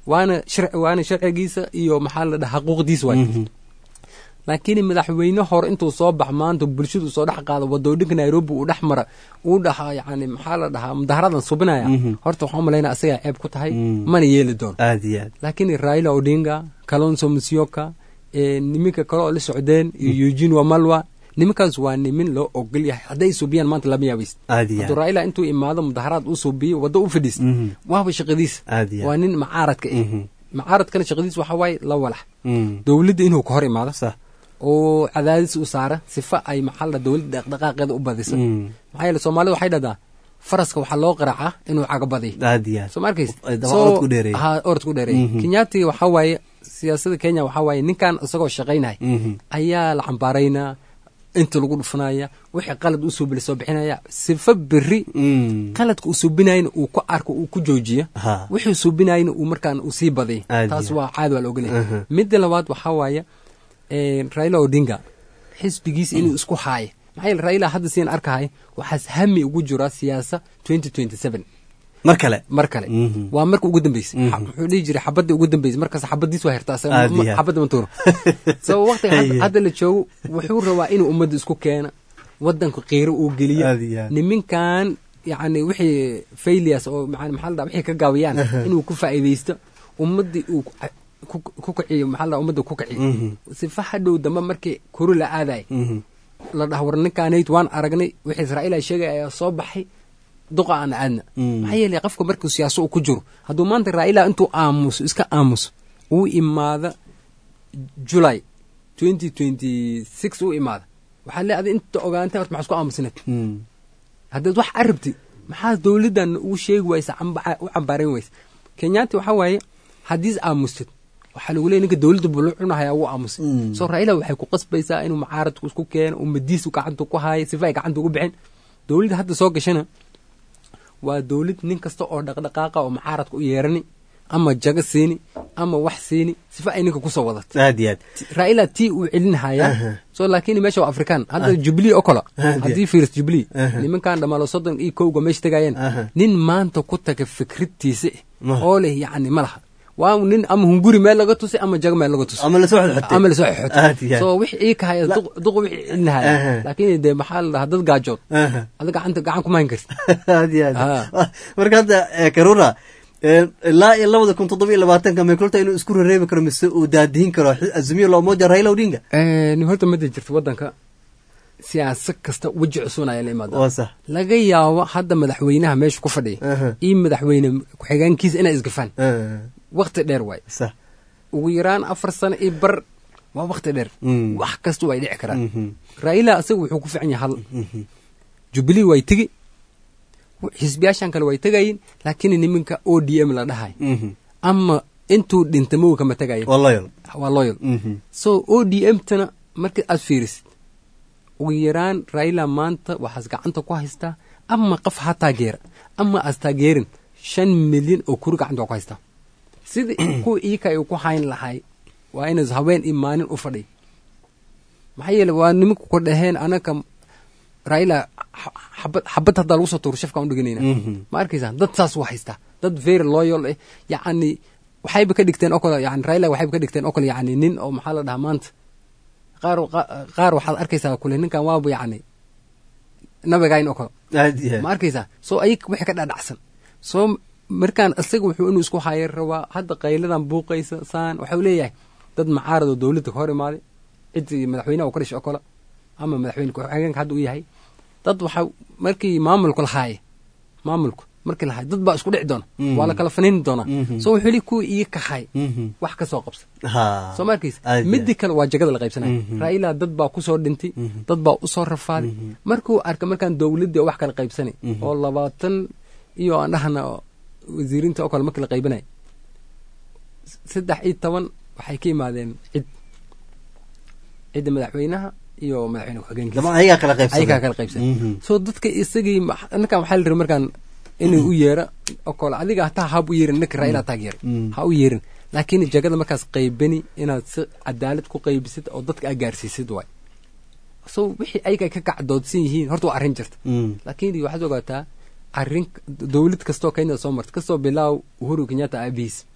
waana shar waana sharcigiisa iyo maxaa la dhaha xuquuqdiisa waay laakiin madaxweyne hore intuu soo bax maanta bulshadu soo dhex qaado wadooyinka nairobi uu dhex mara uu dhaha yani maxaa la dhahaa mudaharadan subinaya horta waxaan umalaynaa asagaa ceeb ku tahay mana yeeli doono aad iyo aad laakiin raila odinga kalonso musyoka niminka kale oo la socdeen iyo eugene wamalwa nimankaas waa nimin loo ogol yahay hadday subiyaan maanta lama yaabays aad iyo hadduu aad raila intuu imaado mudaharaad uu subiyo waddo u fadhiis Mhm. waaba shaqadiisa aad iyo waa aad nin macaaradka ah Mhm. macaaradkana shaqadiisa waxaa waaye la walax Mm. dowladda inuu ka hor imaado sax oo cadaadis u saara sifa ay maxaa la dowladda dhaqdhaqaaqeeda u badiso Mm. maxaa yeele soomaalida waxay dhahdaa faraska waxaa loo qaraacaa inuu cagabadiyo aad iyo aad soo ma arkaysa Ay daba orod ku dheereeyey. ha orod ku dheereeyey Mhm. kenyaati waxaa waaye siyaasada kenya waxaa waaye ninkan isagoo shaqaynaya Mhm. ayaa la cambaaraynaa inta lagu dhufanaya wixii qalad u suubila soo bixinaya sifa beri Mm. qaladka uu suubinayna uu ku arko uu ku joojiyo ha wixii suubinayna uu markaan uu sii badiyo Aad taas iyo waa caadi waa la ogolyahay Aha. midda labaad waxaa waaye eh, raila odinga xisbigiisa inuu isku haayo maxaa yeele raila hadda siin arkahay waxaas hami ugu jira siyaasa 2027 mar kale mar kale Mhm. waa marka ugu dambeysay Mhm. Xa- wuxuu dhihi jiray xabadda ugu dambeysay markaas xabadiis waa hertaa asaga Aad ma- iyo aad. xabadda ma tuuro so waqtiga hadda- Aye. hadda la joogo wuxuu rabaa inuu ummadda isku keena wadanku qiiro uu geliyo Aad iyo aad. niminkan yani wixii failures oo maca- maxaa la dhaha wixii ka gaabiyaan inuu ku faa'iidaysto ummaddii uu ku- ku ku kiciyo maxaa la dhaha ummadda ku kiciyo Mhm. sifa hadhow dambe markii kuru la aadayo Mhm. la dhaha war ninkaanayd waan aragnay wixii israa'iil ay sheegay ayaa soo baxay duqa aan aadna Mm. maxaa yeelay qofka markuu siyaaso uu ku jiro hadduu maanta raa'ila intuu aamuso iska aamuso uu imaada july 2026 uu imaada waxaa le adi inta ogaantay horta maxaa isku aamusinayd Mm. haddaad wax arabti maxaa dowladdan ugu sheegi waysa camba- u cambaarayn waysa kenyaati waxaa waaye haddiis aamustid waxaa lagu leeya ninka dowladda buu la cunahaya wuu aamusay Mm. soo raa'ila waxay ku qasbaysaa inuu macaaradku isku keeno ummadiisu gacanta ku haayo sifa ay gacanta ugu bixin dowladda hadda soo gashana waa dowlad nin kasta oo dhaqdhaqaaqa oo macaaradka u yeerani ama jago siini ama wax siini sifa ay ninka kusoo wadato aad iyo aad raa'ila tii uu celinhayaa Aha. so laakiin meesha waa afrikaan hadda jubilee oo kale Aha. haddii fiiris jubilee Aha. nimankan dhamaalo soddon iyo kowga meesha tegayeen Aha. nin maanta ku taga fikradtiisa Maha. oo leh yacni ma laha waa nin ama hunguri meel laga tusay ama jago meel laga tusay ama lasoo xodxotay ama lasoo Aad iyo xixotay aad. so wix ii kahaya duq- duqa wixii celinahaya Aha. laakiin dee maxaa la dhahaa dad gaajood Aha. ada gacanta gacan kuma hayn karti aad iyo aad Ah. marka hadda eh, karura eh, ilaa iyo labada kun toddoba iyo labaatanka may kulta inuu isku rereebi karo mise uu daadihin karo xi- azimio la umoja raila odinga ni horta mada jirta wadanka siyaasad kasta weji cusubna ayaa la imaada waa sax laga yaabo hadda madaxweynaha meesha ku fadhiya Aha. iyo madaxweyne ku-xigeenkiisa inay isgafaan Ah, wakti dheer waay sax ugu yaraan afar sano iyo bar waa wakti dheer Mm. wax kasta way dhici karaan Mhm. raila asaga wuxuu ku fiican yahay hal Mhm. jubilee way tegi xisbiyaashan kale way tegayin laakiin niminka o d m la dhahay Mhm. ama intuu dhinta mowi kama tegayin waa loyal waa loyal Mhm. so o d m tana marka aad fiirisid ugu yaraan raila maanta waxaas gacanta ku haystaa ama qof ha taageera ama aas taageerin shan milyan oo kuri gacanta waa ku haystaa sida kuwa iika ay ku hayn lahay waa inays haween iyo maalin u fadhiy maxaa yeele waa nimanku ku dhaheen anaka raila xa- xabad xabad haddaa lagu soo tuuro shafkaan u dhiganayna Mhm. ma arkaysaa dad saas u haystaa dad very loyal eh yacni waxayba ka dhigteen oo kale yani raila waxayba ka dhigteen oo kale yacni nin oo maxaa la dhahaa maanta qaar qa- qaar waxaad arkaysaa kule ninkan waaba yacni nabigayn oo kale aad iyo ma aad arkaysaa soo ayag wixii ka dhadhacsan soo markaan isaga wuxuu inuu isku hayo rabaa hadda qayladan buuqaysa saan waxau leeyahay dad macaarad oo dowladda ka hor imaaday cidii madaxweynaha uu ka dhashay oo kale ama madaxweyne ku-xigeenka hadda uu yahay dad waxa markii maamulku lahaaye maamulku markii lahaay dad baa isku dhici doona Mhm. waa la kala faniini doonaa Mhm. soo wuxuu li kuwa ii kahay Mhm. wax ka soo qabsa ha soo ma arkaysa Aad iyo midii kale waa jagada la qaybsanaya Mhm. raila dad baa ku soo dhintay dad baa usoo rafaaday markuu arka markaan dowladdii oo wax kala qaybsanay Mhm. oo labaatan iyo aan dhahna oo wasiirinta oo kale markii la qaybinay saddex iyo toban waxay ka yimaadeen cid cidda madaxweynaha iyo madaxweyne ku-xigeenkiisa dama ayagaa kala qaybsaday ayagaa kala qaybsan Mhm. soo dadka isagii ma- ninkan waxaa la rabay markaan inuu u yeera oo kale adiga hataa hab u yeerin ninka raila taageera Mm. ha u yeerin laakiin jagada markaas qaybani inaad si cadaalad ku qaybisid oo dadka aad gaarsiisid waay so wixii ayaga ay ka kacdoodsan yihiin horta waa arrin jirta Mm. laakiin waxaad ogaataa arrin dowlad kastoo kenya soo marta kastoo bilaaw uhuru kenyatta aabihiis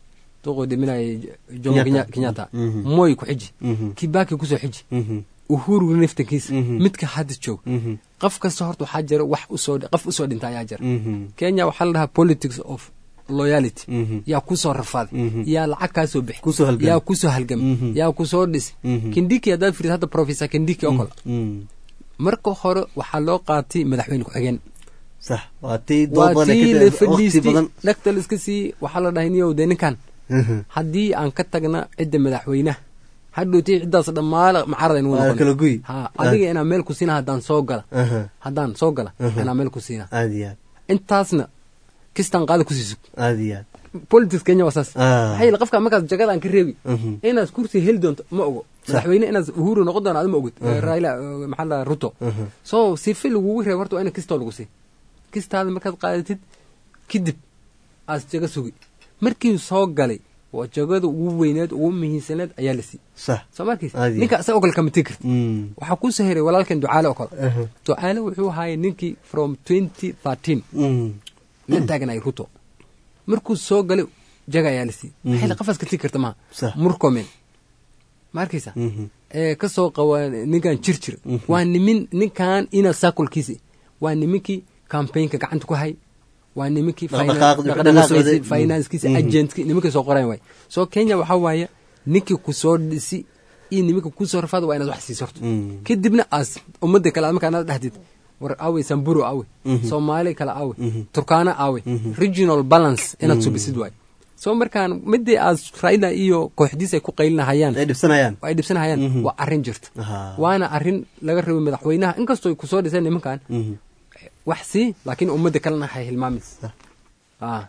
duquu dhiminaya jomo Kenyatta. Kenya- kenyatta Mhm. moy ku xiji Mhm. kibaki kusoo xiji Mhm. uhuru naftankiisa Mhm. midka hadda joog Mhm. qof kasta horta waxaa jira wax usoo qof usoo dhinta ayaa jira Mhm. kenya waxaa la dhahaa politics of loyalty Mhm. yaa kusoo rafaaday Mhm. yaa lacag kaa soo bixi Kusoo halgamay. yaa kusoo halgamay Mhm. yaa kusoo dhisi Mhm. kindiki haddaad fiiriso hadda professor kindiki oo kale Mhm. marka hore waxaa loo qaatay madaxweyne ku-xigeen sax waa tii dood waa badan tii ka la waqti fadhiistay badan dhagta la iska sii waxaa la dhahay niyow dee ninkan Mhm. haddii aan ka tagna cidda madaxweynaha hadhowtii ciddaas dhammaala macarada inuu Waa noqon kala guy. ha adiga inaan meel ku siina haddaan soo gala Aha. haddaan soo gala Aha. inaan meel ku siina aad iyo aad intaasna kistaan qaada kusii sug aad iyo aad politics kenya waa saas Ah. maxaa yeele qofka markaas jagada aan ka reebi Mhm. inaad kursi heli doonto ma ogo madaxweyne inaad uhuru noqon doono adima ogid Mhm. raila eh, maxaa la ruto Mhm. so sife lagugu reeb horta waa ina kistoo lagu sii kistaada markaad qaadatid kadib aas jaga sugi markii soo galay waa jagada ugu weyneed ugu muhiimsaneed ayaa la sii sax soo markiis Aad iyo ninka isaga oo kale kama tegi karti Mm. waxaa ku soo heray walaalkan ducaale oo kale Aha. ducaale wuxuu ahaayay ninkii from twenty thirteen Mm. la taaganay ruto markuu soo galay jaga ayaa la siiyey Mhm. maxay la qafaas ka tegi karta maha Sax. murkomen ma arkaysa Mhm. ee ka soo qawa ninkan jirjir Mhm. waa nimin ninkan ina sakulkiisi waa niminkii campaignka gacanta ku hay waa niminkii Dhaqdhaqaaq- dhaqdhaqaaqooda. Mhm. financekiisa Mhm. agentki nimankii soo qorayn waay so kenya waxaa waaye ninkii kusoo dhisi iyo niminka kusoo rafaada waa inaad wax siiso horto Mm. kadibna aas ummadda kale aad markaa inaad dhahdid war awe samburu awe Mhm. soomaali kale awe Mhm. turkaana awe Mhm. regional balance inaad Mm. subisid waay so markaan midii aad raila iyo kooxdiis ay ku qaylinahayaan ay dhibsanayaan ay dhibsanahayaan Mhm. waa arrin jirta Aha. waana arrin laga rabay madaxweynaha inkastoo kusoo dhiseen nimankan Mhm. wax sii laakiin ummadda kalena hay hilmaamin ah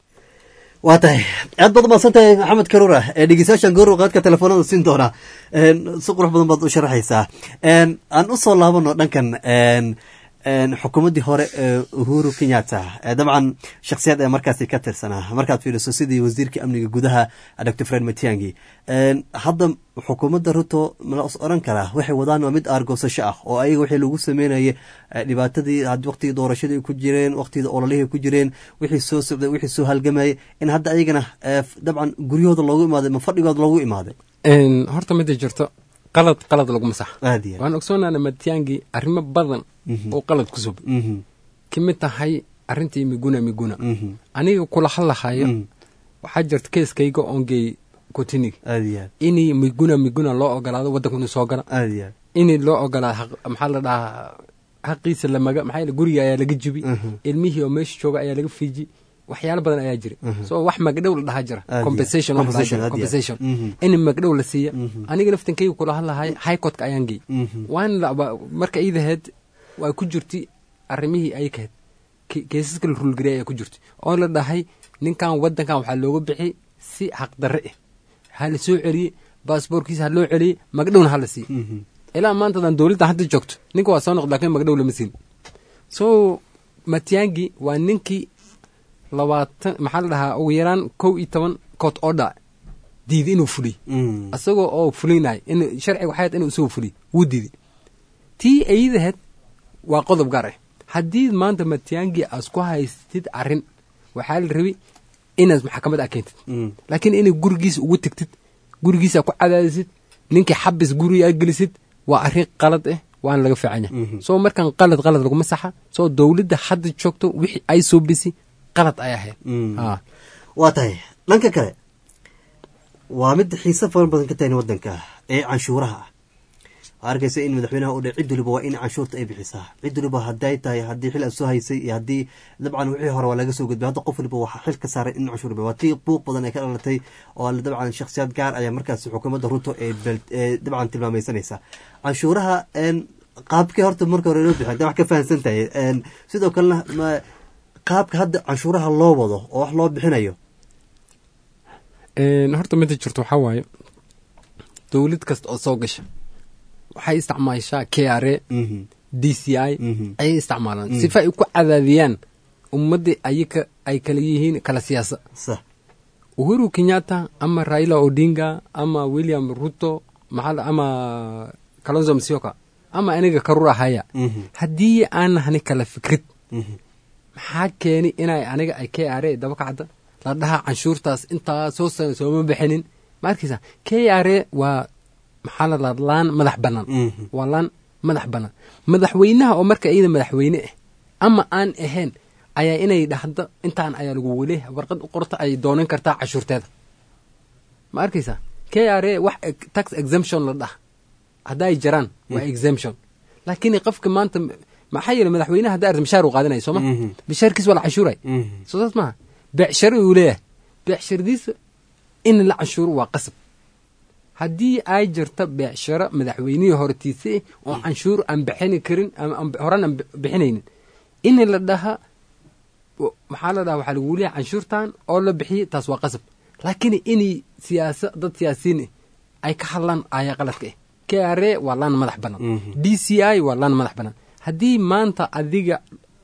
waa tahay aad baad umahadsan tahay maxamed karuura ee dhegeystayaashan goor qaadka telefoonada siin doona Een, si qurux badan baad u sharaxaysaa Een, aan usoo laabano dhankan een, een, xukuumaddii hore ee uhuru kenyatta ee dabcan shakhsiyad ee markaasi ka tirsanaa markaad fiiriso sidii wasiirka amniga gudaha dr fred matiangi Een, hadda xukuumadda ruto mala is oran karaa waxay wadaan waa mid aargoosasho ah oo ayaga wixii lagu sameynayay eh, dhibaatadii had waqtigii doorashadii ay ku jireen waqtigii ololihii ay ku jireen wixii soo socday wixii soo halgamayay in hadda ayagana eh, dabcan guryahooda loogu imaaday ma fadhigooda loogu imaaday Een, horta mida jirto qalad qalad laguma sax aad iyo aad. waan ogsoonaana matiangi arrimo badan Mhm. oo qalad ku sub Mhm. kamid tahay arrintii miguna miguna Mhm. aniga kula hadlahayo Mhm. waxaa jirta keeskayga oon geey kotinig aad iyo aad. inii miguna miguna loo ogolaado waddanka inuu soo gala aad iyo aad. inii loo ogolaado xaq- maxaa la dhahaa xaqiisa lamaga maxaa yeele guriga ayaa laga jibi Mhm. ilmihii oo meesha jooga ayaa laga fiiji waxyaalo badan ayaa jira Mhm. so wax magdhow la dhahaa jira Aad iyo compensation aad. wax la dhahaa jira Compensation, aad iyo aad. compensation in magdhow la siiya Mhm. aniga naftankayga kula hadlahay high courtka ayaan geey Mhm. waan laba- marka iidaheed waa ku jirtay arrimihii ay kahed ke- keesaska la rulgariyay ayaa ku jirtay oo la dhahay ninkan waddankan waxaa looga bixi si xaqdarre ah ha la soo celiyey baasboorkiisa ha loo celiyey magdhowna ha la siiye Mhm. ilaa maantadan dowladda hadda joogto ninka waa soo noqda laakiin magdhow lama siin so matiangi waa ninkii labaatan maxaa la dhahaa ugu yaraan kow iyo toban court order diiday inuu fuliy Mhm. isagoo oo fulinay in sharciga waxay ahayd inuu isagoo fuliy wuu diiday tii ayadaheed waa qodob gaar ah haddii maanta matiangi aas ku haystid arrin waxaa la rabay inaad maxkamad aa keentid Mhm. laakiin inay gurigiisa ugu tegtid gurigiisa ku cadaadisid ninkii xabis guriga aad gelisid waa arrin qalad ah waana laga fiican yahay Mhm. soo markan qalad qalad laguma saxa soo dowladda hadda joogto wixii ay soo bisi qalad ay ahayd Mhm. Ah. waa tahay dhanka kale waa mid xiise fara badan ka tahay wadanka ee canshuuraha ah waxaa arkaysa in madaxweynaha uu dhe cid waliba waa in canshuurta ay bixisaa cid waliba hadday tahay haddii xil aad soo haysay iyo haddii dabcan wixii hore waa laga soo gudbay hadda qof waliba waxaa xil ka saaray in canshuur bixiyo. waa tii buuq badan ay ka dhalatay oo dabcan shakhsiyaad gaar ayaa markaas xukuumadda ruto ee bel- ee dabcan tilmaamaysanaysa canshuuraha een, qaabkii horta marka hore loo bixiy hadda wax ka fahamsan tahay een, sidoo kalena ma qaabka hadda canshuuraha loo wado oo wax loo bixinayo Een, horta mida jirto waxaa waaye dowlad kasta oo soo gasha waxay isticmaashaa k r a Mhm. d c i Mhm. ayay isticmaalaan Mhm. sifa ay ku cadaadiyaan ummaddii ayaka ay kala yihiin kala siyaasa sax uhuru kenyatta ama raila odinga ama william ruto maxaa la- ama kalonzo musyoka ama aniga karura haya Mhm. haddii aan nahni kala fikrad Mhm. maxaa keeni inay aniga ay k r a daba kacda la dhahaa canshuurtaas intaa soo sana sooma bixinin ma arkaysa k r a waa maxaa la dhaha laan madax bannaan waa laan madax bannaan madaxweynaha oo marka iyada madaxweyne ah ama aan ahayn ayaa inay dhahdo intaan ayaa lagu wele warqad u qorta ay doonan kartaa cashuurteeda ma arkaysa k r a wax tax exemption la dhaha hadday jiraan waa exemption laakiin qofka maanta maxaa yeele madaxweynaha hadda arta mishaar uu qaadanaya sooma mishaarkiis waa la canshuuray soo saas maaha beecsharo uu leeyahay beecshiradiisa in la canshuuro waa qasab haddii ay jirto beecsharo madaxweynihii hortiisa oo canshuur aan bixini karin horan aan bixinaynin in la dhaha maxaa la dhaha waxaa lagu leeyahay canshuurtan oo la bixiyey taas waa qasab laakiin inay siyaasa dad siyaasiyiin ay ka hadlaan ayaa qaladka ah k r a waa laan madax bannaan d c i waa laan madax bannaan haddii maanta adiga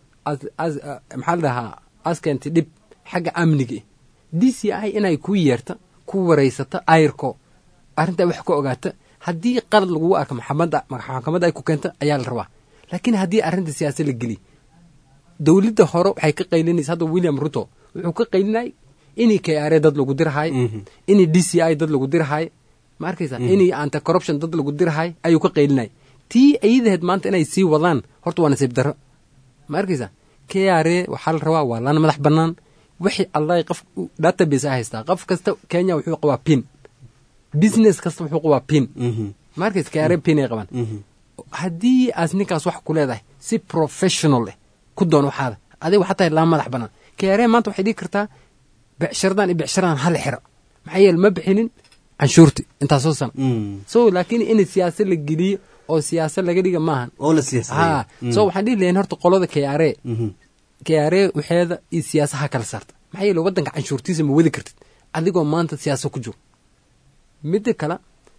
maxaa la dhahaa as keentay dhib xagga amniga d c i inay ku yeerta ku waraysata ayrko arrintaa wax ka ogaata haddii qalad lagugu arka maxamadda maxkamadda ay ku keenta ayaa la rabaa laakiin haddii arrinta siyaasa la geliy dowladda hore waxay ka qaylinaysa hadda william ruto wuxuu ka qaylinay inay k r a dad lagu dirahaayo inay d c i dad lagu dirahaayo ma arkaysa inay anti corruption dad lagu dirahaayo ayuu ka qaylinay tii ayadaheed maanta inay sii wadaan horta waa nasiib darro ma arkaysa k r a waxaa la rabaa waa laan madax bannaan wixii allah qof database a haystaa qof kasta kenya wuxuu qabaa pin business kasta wuxuu qabaa pin ma arkaysa k r a pin ay qabaan haddii aas ninkaas wax ku leedahay si professional eh ku doon waxaada adiga waxaa tahay laan madax bannaan k r a maanta waxay dhigi kartaa becsharadan iyo becsharadan hal xiro maxaa yeele ma bixinin canshuurti intaasoo sana so laakiin in siyaasa la geliyo oo siyaasa laga dhiga maahan oo la siyaasay so waxaan dhihi lahayn horta qolada k r a k r a waxeeda iyo siyaasaha kala saarta maxaa yeele waddanka canshuurtiisa ma wadi kartid adigoo maanta siyaasa ku jiro midda kale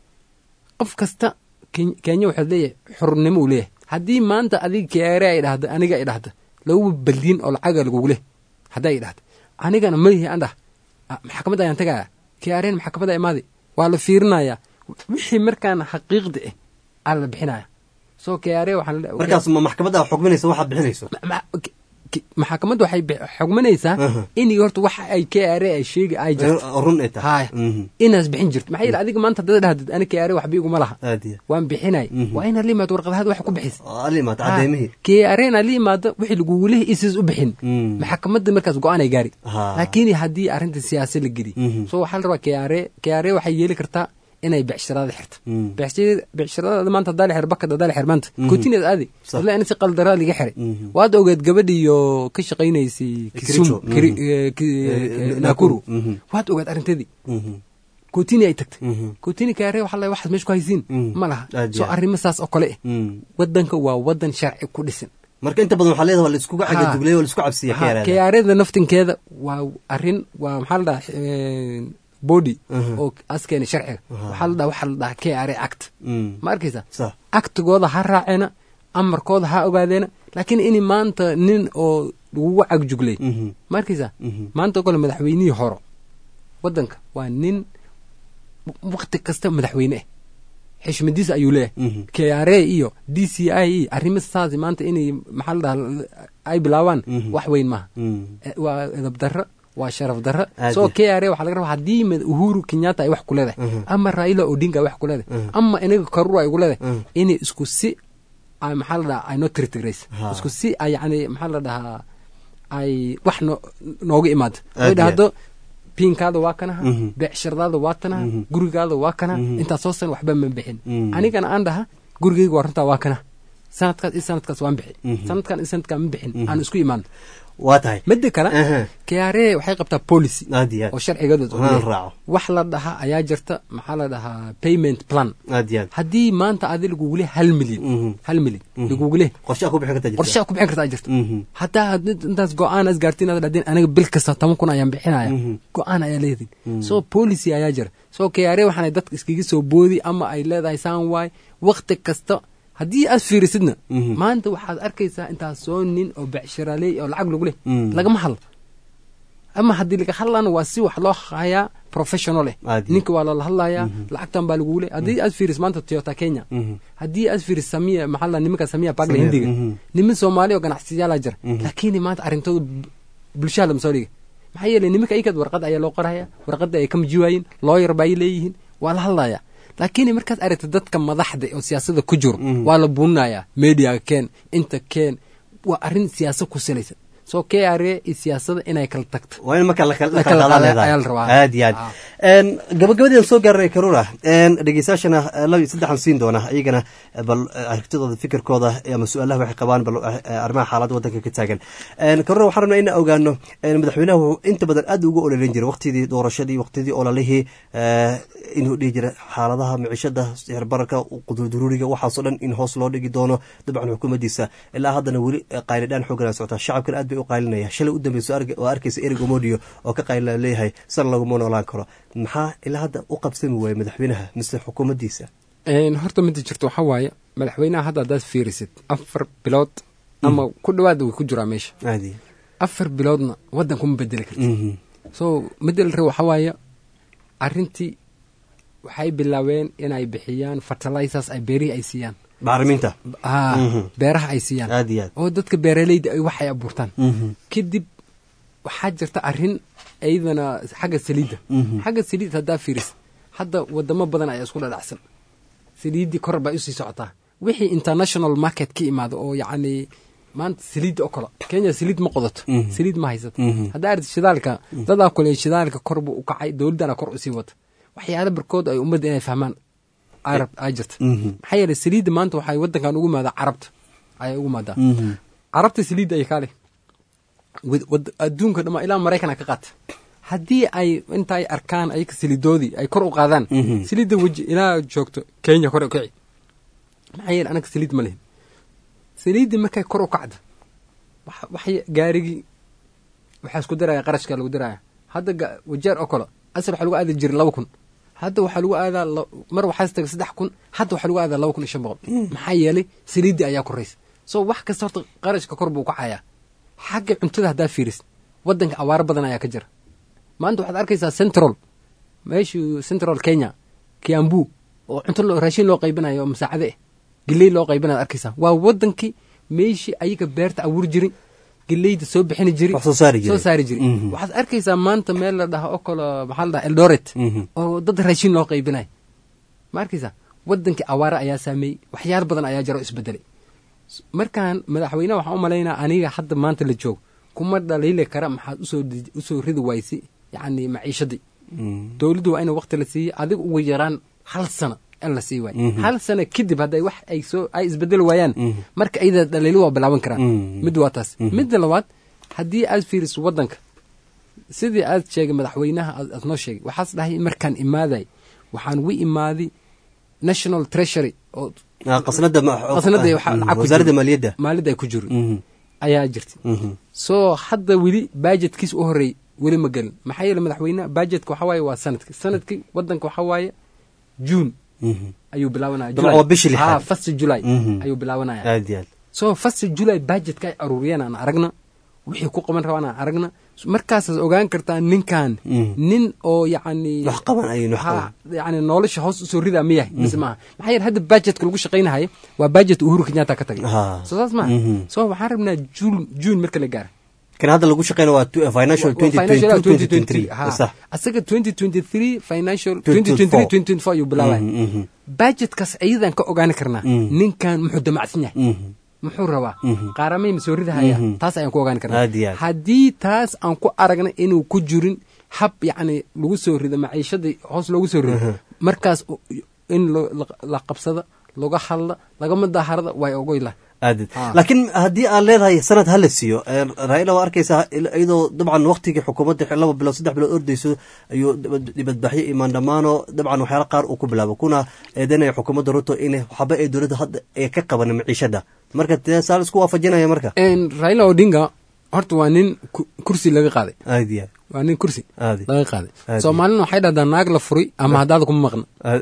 qof kasta kenya waxaad leeyahay xurnimo uu leeyahay haddii maanta adiga k r a ay dhahda aniga ay dhahda laguba baldiin oo lacaga lagugu leh hadday ay dhahda anigana malihi aan dhah maxkamadda ayaan tagaya k r n maxkamadda imaadi waa la fiirinayaa wixii markaan xaqiiqda ah aa la bixinaya so k r a markaas ma maxkamadda xukminaysa waxaad bixinayso maxkamadda waxay xugminaysaa in horta waxa ay k r a ay sheegi ay jirto run ay tahay haya inaas bixin jirto maxaa yeele adiga maanta haddaad dhahdid ani k r a waxba iguma laha aadiya waan bixinay waa inaad la imaado warqadahaada wax ku bixisa ala imaata cadeymihii k r a inaad la imaado wixii lagugu lehi isiis u bixin maxkamadda markaas go-aan ay gaari laakiin haddii arrinta siyaasa la geliy so waxaa la rabaa k r a k r a waxay yeeli kartaa inay becshirada xirto becshirada maanta hadaa la xir bakad hadaa la xir maanta kutineed aadi walla in si qaldaraa liga xiray waad ogeed gabadhiyo ka shaqaynaysay kisum nakuru waad ogeed arrintadii kotini ay tagtay kotini kaare waxa la waxaad meesha ku haysiin ma laha soo arrimo saas oo kale ah waddanka waa waddan sharci ku dhisan marka inta badan waxaa leedahay waa la iskuga cagaduglay waa la isku cabsiya kayaarada naftinkeeda waa arrin waa maxaa la dhaha body oo askeena sharciga waxaa la dhaha waxaa la dhaha k r act ma arkaysa actigooda ha raaceena amarkooda ha ogaadeena laakiin in maanta nin oo lagugu cagjuglay ma arkaysa maanta oo kale madaxweynihii horo waddanka waa nin wakti kasta madaxweyne ah xishmadiisa ayuu leeyahay k r a iyo d c i e arrimo saas maanta inay maxaa la dhaha ay bilaabaan wax weyn maaha waa edab darro waa sharaf darro soo k r a waxaa laga rabaa haddii uhuru kenyatta ay wax ku leedahay ama raila odinga ay wax ku leedahay ama inaga karura ay ku leedahay inay isku si maxaa la dhaha ay noo tirtirays isku si ay yani maxaa la dhahaa ay wax no nooga imaado ay dhahdo pinkaada waa kanaha beecshiradaada waa tanaha gurigaada waa kanaha intaas soo san waxba ma bixin anigana aan dhaha gurigayga waa runtaa waa kanaha sanadkaas iyo sanadkaas waan bixin sanadkan iyo sanadkaan ma bixin aan isku imaano waa tahay midda kale k r a waxay qabtaa policy aad iyo aad oo sharcigeeda Waan raaco. wax la dhaha ayaa jirta maxaa la dhahaa payment plan aad iyo aad haddii maanta adi lagugule hal milyan hal milyan lagugule qorshaha ku bixin kartaa jirta qorshaha ku bixin kartaa jirta Mhm. hataa had intaas go-aan as gaartiin aad dhahdeen aniga bil kasta toban kun ayaan bixinaya go-aan ayaa leedin so policy ayaa jira so k r a waxaanay dadka iskaga soo boodi ama ay leedahay saan waay wakti kasta haddii aad fiirisidna Mhm. maanta waxaad arkaysaa intaas soo nin oo becshiraaley oo lacag lagu leh Mm. lagama hadlo ama haddii laga hadlana waa si wax loo hayaa professional eh Aad iyo. ninka waa lala hadlayaa lacagtan baa lagugu leh haddii aad fiiris maanta toyota kenya Mhm. haddii aad fiiris samiya maxaa la nimanka samiya bagla Samiya, hindiga mhm. niman soomaali oo ganacsiyaalaa jira Mhm. laakiin maanta arrintooda bu- bulshada lama soo dhiga maxaa yeelay nimanka aykaad warqad ayaa loo qoraya warqadda ay ka majiwaayeen looyar ba ay leeyihiin waa la hadlaya laakiin markaad aragta dadka madaxda oo siyaasada ku jiro waa la buuninaya mediaga keen inta keen waa arrin siyaasad ku salaysan soo k r iyo siyaasada inay kala tagto waa in marka la kala La kala qaadaan qaada leedahay. ayaa la rabaa. aad iyo aad Een, gabagabadii aan soo gaarnay karuna dhegeystayaashana eh, laba iyo saddexan siin doona iyagana eh, bal eh, aragtidooda fikirkooda eh, ama su-aalaha waxay qabaan bal eh, eh, arrimaha xaaladda waddanka ka taagan Een, karuna waxaan rabnaa in ogaano een, madaxweynaha wuxuu inta badan aad ugu ololeyn jiray waqtidii doorashadii waqtidii ololihii eh, inuu dhihi jiray xaaladaha micishada sixir bararka quduruuriga waxaasoo dhan in hoos loo dhigi doono dabcan xukuumaddiisa ilaa haddana weli eh, qaylidhaan xoogan socota shacabkan aad bay u qaylinaya shalay u dambeyso oo arkaysa erig omodio oo ka qaylina leeyahay san laguma noolaan karo maxaa ilaa hadda u qabsami waaya madaxweynaha mise xukuumaddiisa Een, horta mida jirto waxaa waaye madaxweynaha hadda haddaad fiirisid afar bilood ama ku dhawaada way ku jiraa meesha caadi afar biloodna waddan kuma bedeli karti so bedel re waxaa waaye arrintii waxay bilaabeen inay bixiyaan fertilizers ay beerihii ay siiyaan bacriminta Ah, Mhm. beeraha ay siiyaan aad iyo aad oo dadka beeraleyda ay wax ay abuurtaan Mhm. kadib waxaa jirta arrin iyadana xagga saliidda Mhm. xagga saliid haddaa fiiris hadda wadamo badan ayaa isku dhadhacsan saliiddii kor bay usii socotaa wixii international market ka imaado oo yacni maanta saliidda oo kale kenya saliid ma qodato Mhm. saliid ma haysato Mhm. haddaa aragti shidaalka dadaa kule shidaalka kor buu u kacay dowladdana kor usii wata waxyaalo barkood ay ummadda inay fahmaan arab aa jirta Mhm. maxaa yeelay saliidda maanta waxay waddankan ugu imaadaa carabta ayay ugu imaadaa Mhm. carabta saliidda ay kaale wad- wad- adduunka dhama ilaa maraykan ka qaata haddii ay intaay arkaan ayaka saliidoodii ay kor u qaadaan Mhm. saliidda weji ilaa joogto kenya kor u kici maxaa yeele anaga saliid ma lihin saliiddii markay kor u kacdo wax- waxay gaarigii waxaa isku daraya qarashka lagu daraya hadda ga- wajeer oo kale asal waxaa lagu aadi jiray laba kun hadda waxaa lagu aadaa la- mar waxaa taga saddex kun hadda waxaa lagu aadaa laba kun iyo shan boqol maxaa yeelay saliiddii ayaa koraysa so wax kasta horta qarashka kor buu kacayaa xagga cuntada haddaa fiiris waddanka awaaro badan ayaa ka jira maanta waxaad arkaysaa central meeshii central kenya kiambu oo cunto loo- raashin loo qaybinayo oo masaacade ah geley loo qaybinayo arkaysaa waa wadankii meeshii ayaga beerta abuuri jiray geleyda soo bixini jiray Wax soo saari jiray. soo saari jiray Mhm. waxaad arkaysaa maanta meel la dhaha oo kale maxaa la dhaha eldoret Mhm. oo dad raashin loo qaybinayo ma arkaysaa wadankii awaare ayaa saameeyey waxyaalo badan ayaa jira oo isbedelay markaan madaxweyneha waxaan u malaynaa aniga hadda maanta la joogo kuma dhaliili kara maxaad usoo dij- usoo ridi waysay yacni maciishadii dowladdu waa in waqti la siiyo adiga ugu yaraan hal sano in la sii waayo Mhm. hal sano kadib hadday wax ay soo ay isbedeli waayaan Mhm. marka ayada dhaliilo waa bilaaban karaan Mhm. mid waa taas Mhm. midda labaad haddii aad fiiriso waddanka sidii aad sheegay madaxweynaha aad aad noo sheegay waxaas dhahay markaan imaaday waxaan wi imaaday national treasury oo Ah, qasnada ma- qasnada waxa Mhm. lacag ku wasaaradda jiro. maaliyadda maaliyadda ay ku jiro Mhm. ayaa jirta Mhm. soo hadda weli bajetkiis u horreey weli ma gelin maxaa yeele madaxweyneha bajetka waxaa waaye waa sanadki sanadkii waddanka waxaa waaye juun Mhm. ayuu bilaabanaya Dabcan waa bishii lixaad. first july Mhm. ayuu bilaabanaya aad iyo aad so first july bajetka ay aruuriyeen aan aragna wixii ku qaban rabaan aan aragna markaasaad ogaan kartaa ninkan Mhm. nin oo yacni wax qaban ayaynu wax ha qaban yacni nolosha hoos usoo ridaa ma yahay mise maaha maxaa yeele hadda bajetka lagu shaqaynahayo waa bajet uhuru kenyatta ka tagay Ha. so saas maaha Mhm. so waxaan rabnaa juun juun marka la gaaro kan hadda lagu shaqeyna waa tu- financial 2023 sax asaga 2023 financial 2024. 2023 ayuu bilaabaya Mhm, mhm. bajetkaas ayadan ka ogaani karnaa Mhm. ninkan muxuu damacsan yahay Mhm. muxuu rabaa Mhm. qaaramay ma soo ridahaya Mhm. taas ayaan ku ogaani karnaa Aad iyo aad. haddii taas aan ku aragna inuu ku jirin hab yacni lagu soo rido maciishadii hoos loogu soo rido markaas u- in lo- la- la qabsada laga hadla lagama daaharada way ogoyla aad Ah. laakiin haddii aad leedahay sanad hala siiyo ee, raila waa arkaysaa il- iyadoo dabcan waqtigii xukuumadda xil- laba bilood saddex bilood ordayso ayuu dibad- dibadbaxyo imaan dhammaano dabcan waxyaala qaar uu ku bilaabo kuna eedanaya xukuumadda ruto in waxba ay dowladda hadda ay ka qaban maciishada marka tee saa la isku waafajinaya marka En raila odinga horta waa nin ku- kursi laga qaaday aad iyo waa nin kursi aad laga qaaday Aad. soomaalina waxay dhahdaa naag la furay ama haddaada kuma maqna aad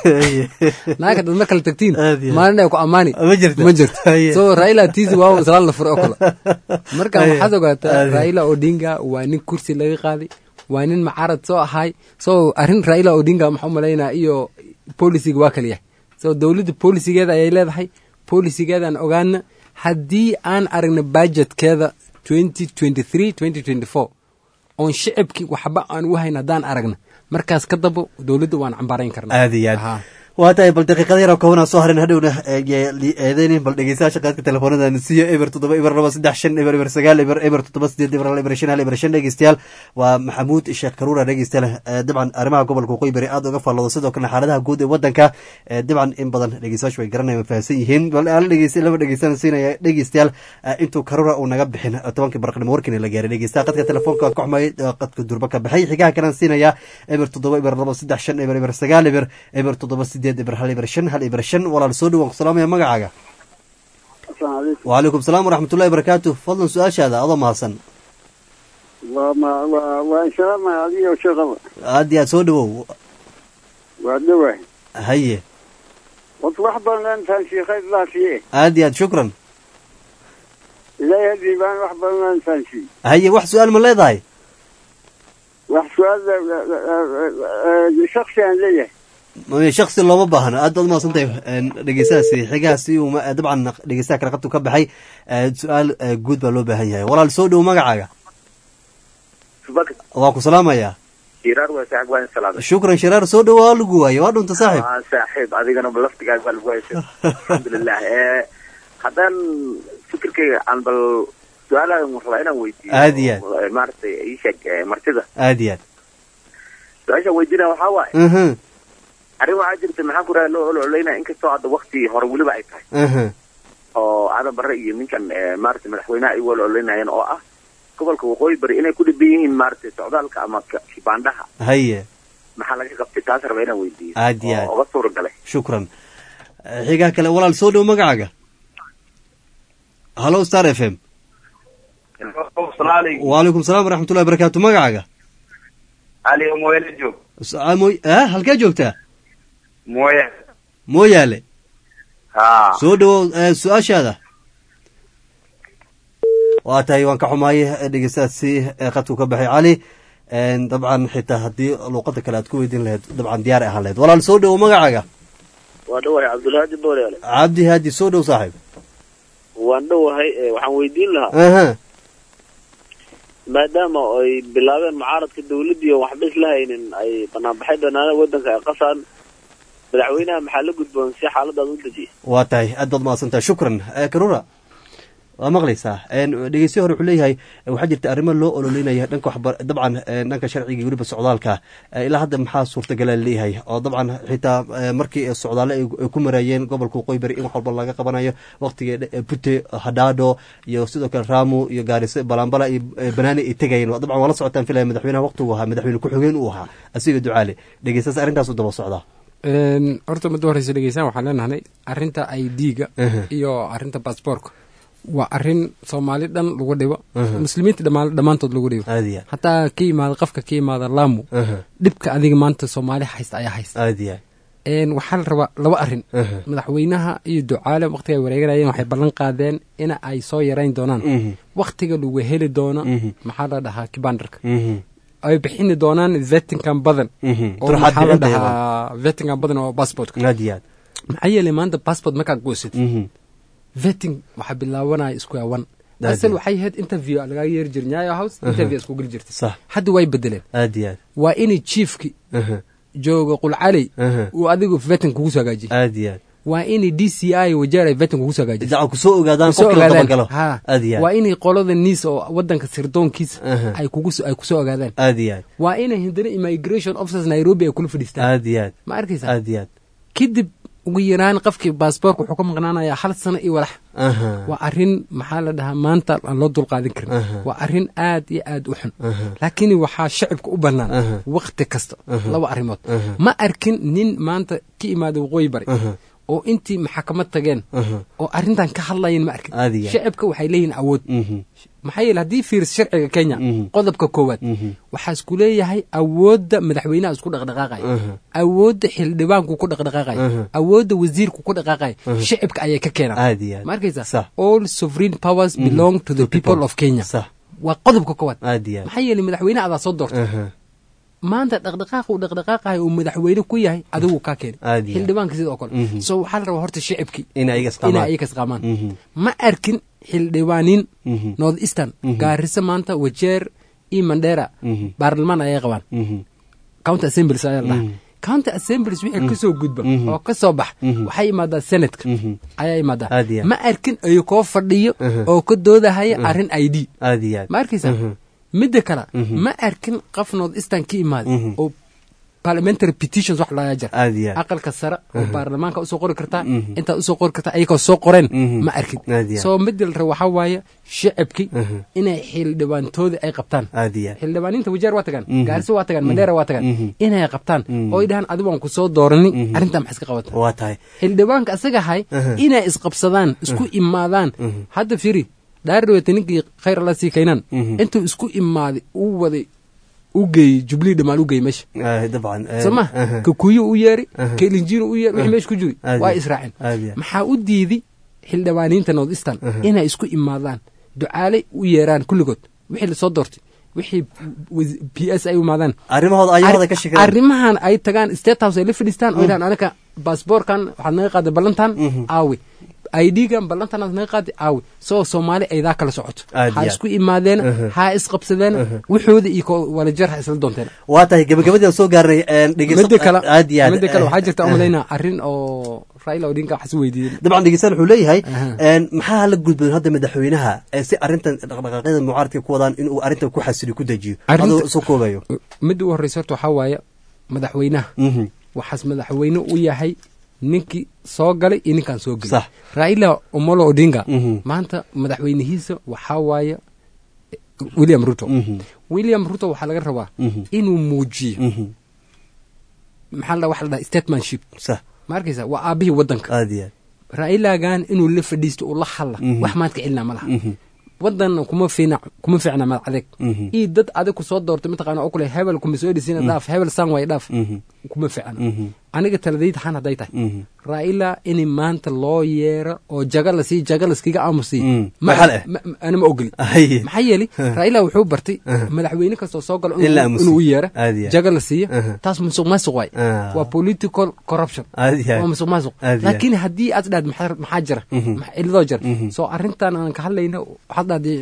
naag haddaad mar kale tagtiin Aad iyo aad. maalin ay ku ammaani Ma jirto. ma jirto Aye. so raila tiisi waa islaan la furay oo kale marka Aye. waxaad ogaataa Aad. raila odinga waa nin kursi laga qaaday waa nin macarad soo ahay so arrin raila odinga maxaa u malaynaa iyo polisiga waa kala yahay so dowladda polisigeeda ayay leedahay polisigeedaan ogaana haddii aan aragna budgetkeeda 2023 2024 oon shicibkii waxba aan u hayn haddaan aragna markaas ka dabo dowladda waan cambaarayn karnaa aad iyo aad waa tahay bal daqiiqada yar oo koobanaa soo harin hadhowna eedeynin bal dhegeystayaasha qaadka telefoonada nasiyo eber toddoba eber laba saddex shan eber eber sagaal eber eber toddoba sideed eber hal eber shan hal eber shan dhegeystayaal waa maxamuud sheekh karuura dhegeystayaal dabcan arrimaha gobolka waqooyi bari aad uga faalloodo sidoo kalena xaaladaha guud ee wadanka dabcan in badan dhegeystayaashu way garanayaan fahamsan yihiin bal ala dhegeysta laba dhegeystana siinaya dhegeystayaal intuu karuura uu naga bixin tobankii barqnimo warkiina la gaaray dhegeystaha qadka telefoonka waan ka xumay qadka durba ka baxay xigaha kalaan siinaya eber toddoba eber laba saddex shan eber eber sagaal eber eber toddoba sideed eber hal eber shan hal eber shan walaal soo dhawaan ku salaamaya magacaaga wacalaykum salaam waraxmatullahi barakaatu fadlan su-aashaada adoo mahadsan waa insalaamaya adiga sheekaba aad iyo aad soo dhawow waa dhawaay haye horta wax badan intaan shiikhay laafiye aad iyo aad shukran ilaahay hadii baan wax badan intaan shii haye wax su-aal ma leedahay wax su-aal shaksi aan leeyahay shaksi looma baahno aad baad umahadsantahay dhegeystahaasi xigahaasi uu dabcan dhegeystaha kale qabtu ka baxay su-aal guud baa loo baahan yahay walaal soo dhow magacaaga waa ku salaamayaa shiraar waa saaxib waa in salaamay shukran shiraar soo dhow waa lagu waaye waa dhunta saaxib waa saaxiib adigana laftigaaga baa lagu haysa alxamdulilah haddaan fikirkayga aan bal su-aalahan rabaa inaan weydiiyo aad iyo aad maaragtay ii sheeg martida aad iyo aad su-aashaan weydiinaya waxaa waaye arrin waxaa jirta maxaan ku raha loo ololaynaya inkastoo hadda wakti hore weliba ay tahay oo aadan barre iyo ninkan maaragtay madaxweynaha ay ololaynayeen oo ah gobolka waqooyi bari inay ku dhiban yihiin maaragtay socdaalka ama kibaandhaha haye maxaa laga qabtay taas raba inaan weydiiyo aad iyo aad oga suura galay shukran xigaa kale walaal soo dhow magacaaga hallo star f m wacalaykum salaam waraxmatullahi barakaatu magacaaga ali mooyaale joog a halkee joogtaa mooya mooyaale ha soo dhawow su-aashaada waa tahay waan ka xumaayay dhegeystahaasi qadku ka baxay cali dabcan xitaa haddii luuqada kale aad ku weydiin lahayd dabcan diyaar ahaan lahayd walaal soo dhowo magacaaga waa dhawahay cabdulhaadi booryaale cabdi haadi soo dhow saaxiib waan dhowahay waxaan weydiin lahaa aha maadaama ay bilaabeen mucaaradka dawladdii oo waxba isla haynin ay banaanbaxay banaanada waddanka ay qasaan madaxweynaha maxaa la gudboon si xaaladaas u dejiya waa tahay aad baad mahadsantahay shukran karura waa maqlaysaa dhegeystiya hore wuxuu leeyahay waxaa jirta arrimo loo ololeynaya dhanka waxba dabcan dhanka sharciga weliba socdaalka ilaa hadda maxaa suurtagala leeyahay oo dabcan xitaa markii socdaale ay ku maraayeen gobolka waqooyi bari in wax walba laga qabanayo waqtiga bute hadhaadho iyo sidoo kale raamu iyo gaariso balambala iyo banaani ay tegayeen dabcan waa la socotaan filaya madaxweynaha waqtigu ahaa madaxweyne ku-xigeen uu ahaa asiga ducaale dhegeystaas arrintaasu daba socdaa horta muddo horeysa dhegeysaan waxaan leenahay arrinta i d-ga iyo arrinta baasboorka waa arrin soomaali dhan lagu dhibo muslimiinta dhammaantood lagu dhibo hataa ka yimaada qofka ka yimaada laamu dhibka adiga maanta soomaali haysta ayaa haysta waxaa la rabaa laba arrin madaxweynaha iyo ducaale waqtiga ay wareeganayeen waxay ballan qaadeen in ay soo yarayn doonaan waqtiga lagu heli doono maxaa la dhahaa kibandarka ay bixini doonaan vetinkan badan oo maxaa la dhahaa vetinkan badan oo passportka maxaa yeelay maanta passport markaad goosad veting waxaa bilaabanaya square one asal waxay ahayd interview lagaa yeeri jir nyayo house interview isku geli jirtay hadda way bedeleen waa inay chiefki jooga qulcaley uu adigu veting kugu soo hagaajiye waa inay d c i wajeer ay veting kugu soo kusoo ogaadaan qofkii la dabagalo waa inay qolada niis oo wadanka sirdoonkiisa ay ay kusoo ogaadaan waa inay hindana immigration officers nairobi ay kula fadhiistaan ma arkaysa kadib ugu yaraan qofkii baasboorka wuxuu ka maqnaanayaa hal sano iyo walax waa arrin maxaa la dhahaa maanta aan loo dulqaadin karin waa arrin aad iyo aad u xun laakiin waxaa shacibka u bannaan wakti kasta laba arrimood ma arkin nin maanta ka imaada waqooyi bari oo intii maxakamad tageen oo arrintan ka hadlayan ma arkin shacibka waxay leeyihin awood maxaa yeele haddii fiiris sharciga kenya qodobka koowaad waxaa isku leeyahay awoodda madaxweynaha isku dhaqdhaqaaqaya awoodda xildhibaanku ku dhaqdhaqaaqaya awoodda wasiirku ku dhaqaaqaya shacibka ayay ka keenaan ma arkaysa all sovereign powers belong to the people of kenya waa qodobka koowaad maxaa yeele madaxweyne adaa soo doortay maanta dhaqdhaqaaqa uu dhaqdhaqaaqayo uu madaxweyne ku yahay adigu kaa keenay xildhibaanka sidoo kale so waxaa la rabaa horta shicibkii inay ayaga isqaamaan ma arkin xildhibaanin north eastern gaariso maanta wajeer iyo mandera baarlamaan ayay qabaan county assemblies ayaa la dhahaa county assemblies wixii kasoo gudba oo ka soo bax waxay imaadaa senatka ayaa imaadaa Aad iyo aad. ma arkin ayu koo fadhiyo oo ka doodahaya arrin i d aad iyo aad ma arkaysa midda kale ma arkin qof north eastern ka imaaday oo parliamentary petitions wax laga jira aad iyo aad aqalka sare oo baarlamaanka usoo qori kartaa intaad usoo qori kartaa ayagoo soo qoreen ma arkin Aad iyo aad. soo midda la rabo waxaa waaye shacabkii inay xildhibaantooda ay qabtaan aad iyo aad xildhibaaniinta wajeer waa tagaan Mhm. gaarisa waa tagaan mandheera waa tagaan Mhm. inay qabtaan Mhm. oo ay dhahaan adigu aan ku soo dooranin arrintaa maxaa iska qabata waa tahay xildhibaanka asaga hay Aha. inay isqabsadaan isku imaadaan hadda firi dhaardhaweyta ninkii khayr alla sii kaynan Mhm. intuu isku imaaday uu waday u geeyey jublii dhamaal u geeyey meesha Ah, dabcan eh, soo ma aha. kakuyu u yeeri Aha. kelinjiinu u yeeri wixii Aha. meesha ku jiri Aad waa iyo- israaceen aad iyo- maxaa u diiday xildhibaaniinta north eastern inay isku imaadaan ducaale u yeeraan kulligood wixii lasoo doortay wixii wasi- p s ay u imaadaan arrimahooda ayahooda ka shakiraan arrimahan ay tagaan state house ay la fadhiistaan oo yidhahan anaga baasboorkan waxaad naga qaaday ballantan aawe idgan ballantan aad naga qaaday aawe soo soomaali aydaa kala socoto Aad ha iyo isku imaadeen ha isqabsadeen wuxooda iyo ko walajeer ha isla doonteen waa tahay gabagabadii aan soo gaarnay een, dhegeyso- midda kale aad iyo aad midda kale waxaa eh, jirta eh, umalaynaa arrin oo raila odinka waxaa is weydiiyey dabcan dhegeystayaal wuxuu leeyahay Aha. een, maxaa la gudboon hadda madaxweynaha ee si arrintan dhaqdhaqaaqyada mucaaradka ku wadaan inuu arrintan ku xasiliyo ku dejiyo Arrinta- adoo soo koobayo midda u horreysa horta waxaa waaye madaxweynaha Mhm. waxaas madaxweyne u yahay ninkii soo galay iyo ninkaan soo gelin Sax. raila omolo odinga Mhm. maanta madaxweynihiisa waxaa waaye william ruto Mhm. william ruto waxaa laga rabaa Mhm. inuu muujiyo Mhm. maxaa la waxa la dhaha statemanship sax ma arkaysa waa aabihii waddanka aad iyo aad railagan inuu la fadhiisto uu la hadla Mhm. wax maanta cilna ma laha Mhm. wadanna kuma fiina kuma fiicna mad adeeg Mhm. iyo dad adig ku soo doortay mataqaana oo kule hebel kuma soo dhisina dhaaf hebel san way dhaaf Mhm. kuma fiicna Mhm. aniga taladayda xan hadday tahay Mhm. raila in maanta loo yeero oo jaga la sii jaga laskiga aamusiy Mm. Maxal eh? ana ma ogoli Haye. maxaa yeeli raila wuxuu bartay Aha. madaxweyne kastoo soo galo In la inuu aamusiyo. inuu u yeero Aad iyo aad. jaga la siiyo Aha. taas musuq maasuq waay Ah. waa political corruption Aad iyo aad. waa musuq maasuq Aad iyo aad. laakiin haddii aad dhahd maxaa maxaa jira Mhm. maxa- ciladoo jira Mhm. soo arrintan aan ka hadlayno waxaad dhahday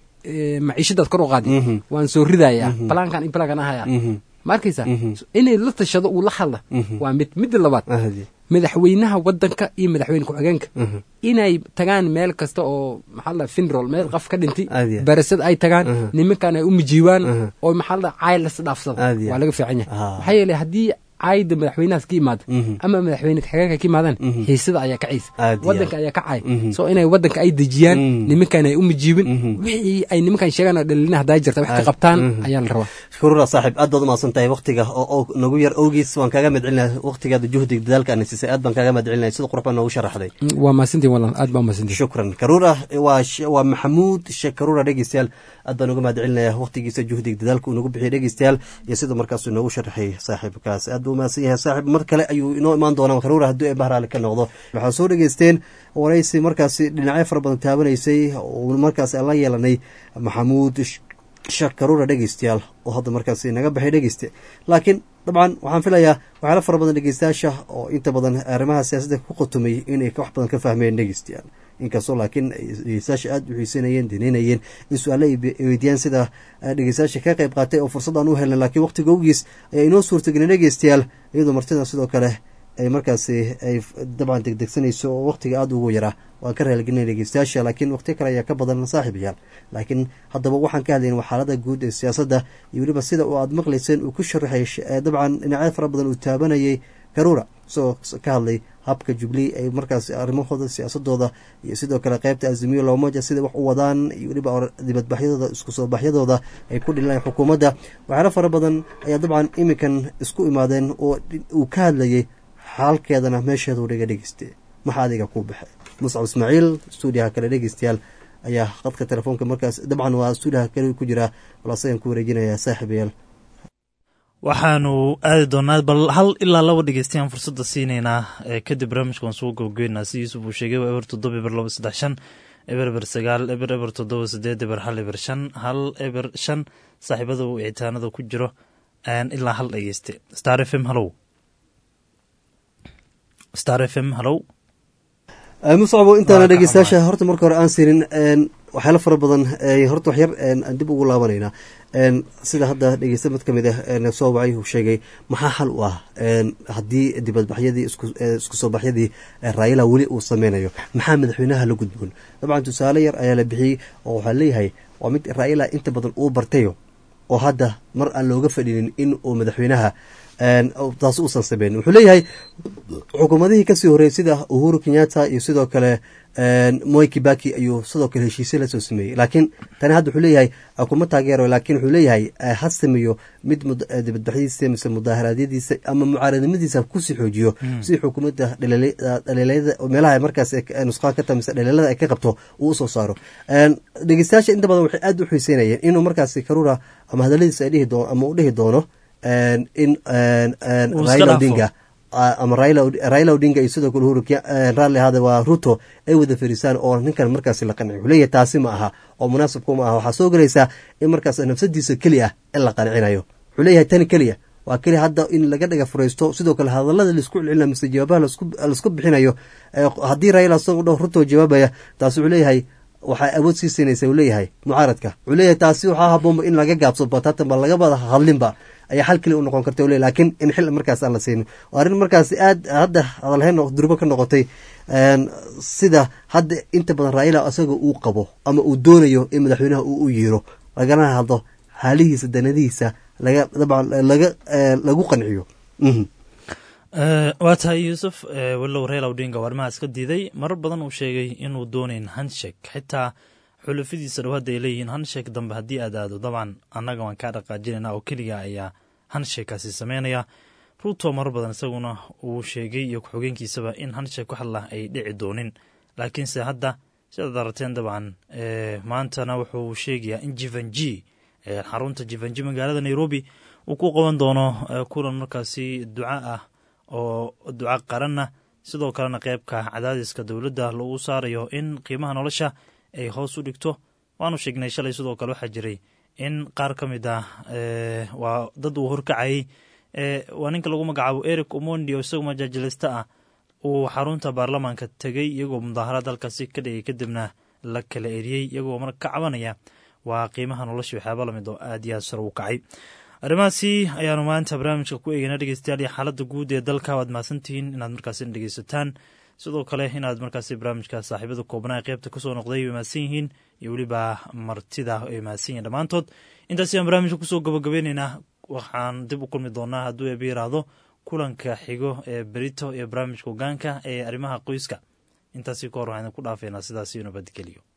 eh, maciishadaad kor u qaadi Mhm. waan soo ridayaa Mhm. balaankan iyo balaankan ahaya Mhm. ma arkaysa Mhm. inay la tashado uu la hadla Mhm. waa mid midda labaad aad iyo madaxweynaha wadanka iyo madaxweyne ku-xigeenka Mhm. inay tagaan meel kasta oo maxaa la finrol meel qof ka dhintay Aad iyo aad. barasad ay tagaan Mhm. nimankan ay u mijiibaan Mhm. oo maxaa la cayl las dhaafsada Aad iyo waa aad. laga fiican yahay Ah. maxaa yeelay haddii cayda madaxweynahaas ka yimaado Mhm. ama madaxweyne ku-xigeenka ka yimaadaan Mhm. xiisada ayaa kacaysa Aad iyo wadanka aad. ayaa kacay Mhm. soo inay wadanka ay dejiyaan Mhm. nimankan ay u mijiibin Mhm. wixii ay nimankan sheegaan oo dhalina haddaa jirta wax ka Aad. qabtaan Mhm. ayaa la rabaa shuruura saaxiib aad baad umahadsan tahay waktiga oo oo nagu yar awgiis waan kaaga madcelinaya waktigaada juhdiga dadaalka ana siisay aad baan kaaga madcelinaya sida qurux baa noogu sharaxday waa mahadsantiin walan aad baa mahadsantiin shukran karuura waa sh- waa maxamuud sheekh karuura dhegeystayaal aad baan uga mahadcelinaya waktigiisa juhdiga dadaalka uu nagu bixiyay dhegeystayaal iyo sida markaasuu noogu sharaxay saaxiibkaas aad buu umahadsan yahay saaxiib mar kale ayuu inoo imaan doonaa karuura haddii ay bahraali ka noqdo waxaa soo dhegeysteen waraysi markaasi dhinacyo fara badan taabanaysay oo markaas aan la yeelanay maxamuud sh- sheekh karuura dhegeystayaal oo hadda markaasi naga baxay dhegeyste laakiin dabcan waxaan filayaa waxyaala fara badan dhegeystayaasha oo inta badan arrimaha siyaasadda ku qotomay inay wax badan ka fahmeen dhegeystayaal inkastoo laakiin ay dhegeystayaasha aada u xiisanayeen danaynayeen in su-aale ay be- ay weydiiyaan sida eh, dhegeystayaasha ka qayb qaatay oo fursad aan u helnay laakiin waqtiga awgiis ayaa inoo suurtagelin dhegeystayaal iyadoo martida sidoo kale ay markaasi ay f- dabcan degdegsanayso oo waqtiga aada ugu yaraa waan ka raaligelinay dhegeystayaasha laakiin waqtiyo kale ayaa ka badan saaxiibayaal laakiin haddaba waxaan ka hadlayn waa xaalada guud ee siyaasadda iyo weliba sida uu aada maqlayseen uu ku sharaxay sh- eh, dabcan dhinacyo fara badan uu taabanayay karuura isagoo s- ka hadlay habka jubilee ay markaasi arrimahooda siyaasadooda iyo sidoo kale qeybta azimiyo loomoja sida wax u wadaan iyo weliba or- dibadbaxyadooda isku soo baxyadooda ay ku dhilaan xukuumadda waxyaalo fara badan ayaa dabcan iminkan isku imaadeen oo dhi- uu ka hadlayay xaalkeedana meesheedu dhiga dhegeyste maxaa adiga ku baxay muscab ismaaciil stuudiyaha kale dhegeystayaal ayaa qadka telefoonka markaas dabcan waa stuudiyaha kale ku jira bal asagan ku wareejinayaa saaxiibayaal waxaanu aadi doonaa bal hal ilaa laba dhegeystayaan fursadda siinaynaa ee kadib barnaamijka waan soo gabagabeynaa si yuusuf uu sheegay waa eber toddoba eber laba saddex shan eber eber sagaal eber eber toddoba sideed eber hal eber shan hal eber shan saaxiibada uu icitaanada ku jiro aan ilaa hal dhegeyste star f m hallow star f m hallow muscabo intaana dhegeystayaasha horta marka hore aan siinin waxyaalo fara badan horta waxyar aan dib ugu laabanaynaa sida hadda dhegeysta mid ka mid ah soo wacay uu sheegay maxaa xal u ah haddii dibadbaxyadii isku soo baxyadii raayila weli uu sameynayo maxaa madaxweynaha la gudboon dabcan tusaale yar ayaa la bixiyey oo waxaa leeyahay waa mid raayila inta badan uu bartayo oo hadda mar aan looga fadhinin in uu madaxweynaha taas uusan sameyn wuxuu leeyahay xukuumadihii kasii horreeyey sida uhuru kenyatta iyo sidoo kale moi kibaki ayuu sidoo kale heshiisye lasoo sameeyey laakiin tani hadda wuxuu leeyahay kuma taageero laakiin wuxuu leeyahay ha sameeyo mid dibadbaxyadiisa mise mudaaharaadyadiisa ama mucaaradnimadiisa kusii xoojiyo si xukuumadda dhaliilayada meelaha markaas nusqaan ka tahay mise dhaliilada ay ka qabto uu usoo saaro dhegeystayaasha inta badan waxay aad u xiiseynayeen inuu markaasi karura ama hadaladiisa ay dhihi doono ama uu dhihi doono in raila odinga ama raila odinga iyo sidoo kale uhuru raalli ahaada waa ruto ay wada fariisaan oo ninkan markaasi la qanciyo wuxuu leeyahay taasi ma aha oo munaasibku ma aha waxaa soo gelaysaa in markaas nafsadiisa keli ah in la qancinayo wuxuu leeyahay tani keliya waa keliya hadda in laga dhaga furaysto sidoo kale hadalada laisku celcelina mise jawaabaha laisku bixinayo haddii raila isagoo dho ruto jawaabaya taas wuxuu leeyahay waxaa awood sii siinaysa uu leeyahay mucaaradka wuxuu leeyahay taasi waxaa haboonba in laga gaabso batatan ba lagabada hadlinba ayaa xal keli u noqon karta le laakiin in xil markaas aan la siinin waa arrin markaasi aad hadda hadalhayn durbo ka noqotay sida hadda inta badan raayila isaga uu qabo ama uu doonayo in madaxweynaha uu u yeero lagana hadlo xaalihiisa danadihiisa laga dabcan laga lagu qanciyo waa tahay yuusuf walow raila odinga arrimahaas ka diiday marar badan uu sheegay inuu doonayn hanshek xitaa xulafadiisa dhow hadda ay leeyihiin hanshek dambe haddii aad aado dabcan annaga waan kaa dhaqaajinayna oo keliga ayaa hanshekaasi sameynaya ruto marar badan isaguna uu sheegay iyo ku-xogeenkiisaba in hanshek wax lah ay dhici doonin laakiinse hadda sidaad arateen dabcan maantana wuxuu sheegayaa in jivanji xarunta jivanji magaalada nairobi uu ku qaban doono kulan markaasi duca ah oo duca qaranna sidoo kalena qeybka cadaadiska dowladda lagu saarayo in qiimaha nolosha ay hoos u dhigto waanu sheegnay shalay sidoo kale waxaa jiray in qaar ka mid ah waa dad uu horkacayay waa ninka lagu magacaabo eric omondi oo isagu majaajilista ah uu xarunta baarlamaanka tegey iyagoo mudaaharaad halkaasi ka dhigay kadibna la kala eriyey iyagoo marka ka cabanaya waa qiimaha nolosha waxyaaba lamid oo aad iyo aad sare u kacay arrimahaasi ayaanu maanta barnaamijka ku eegeyna dhegeystayaal iyo xaaladda guud ee dalka waad mahadsantihiin inaad markaasi dhegeysataan sidoo kale inaad markaasi barnaamijka saaxiibada koobnaa qeybta kasoo noqday way mahadsan yihiin iyo weliba martida ay mahadsan yihin dhammaantood intaas ayaan barnaamijka kusoo gabagabeyneynaa waxaan dib u kulmi doonaa hadduu eeba yiraahdo kulanka xigo ee berito iyo barnaamijka hogaanka ee arrimaha qoyska intaasi ka hor waxaan idinku dhaafeynaa sidaas iyo nabadgeliyo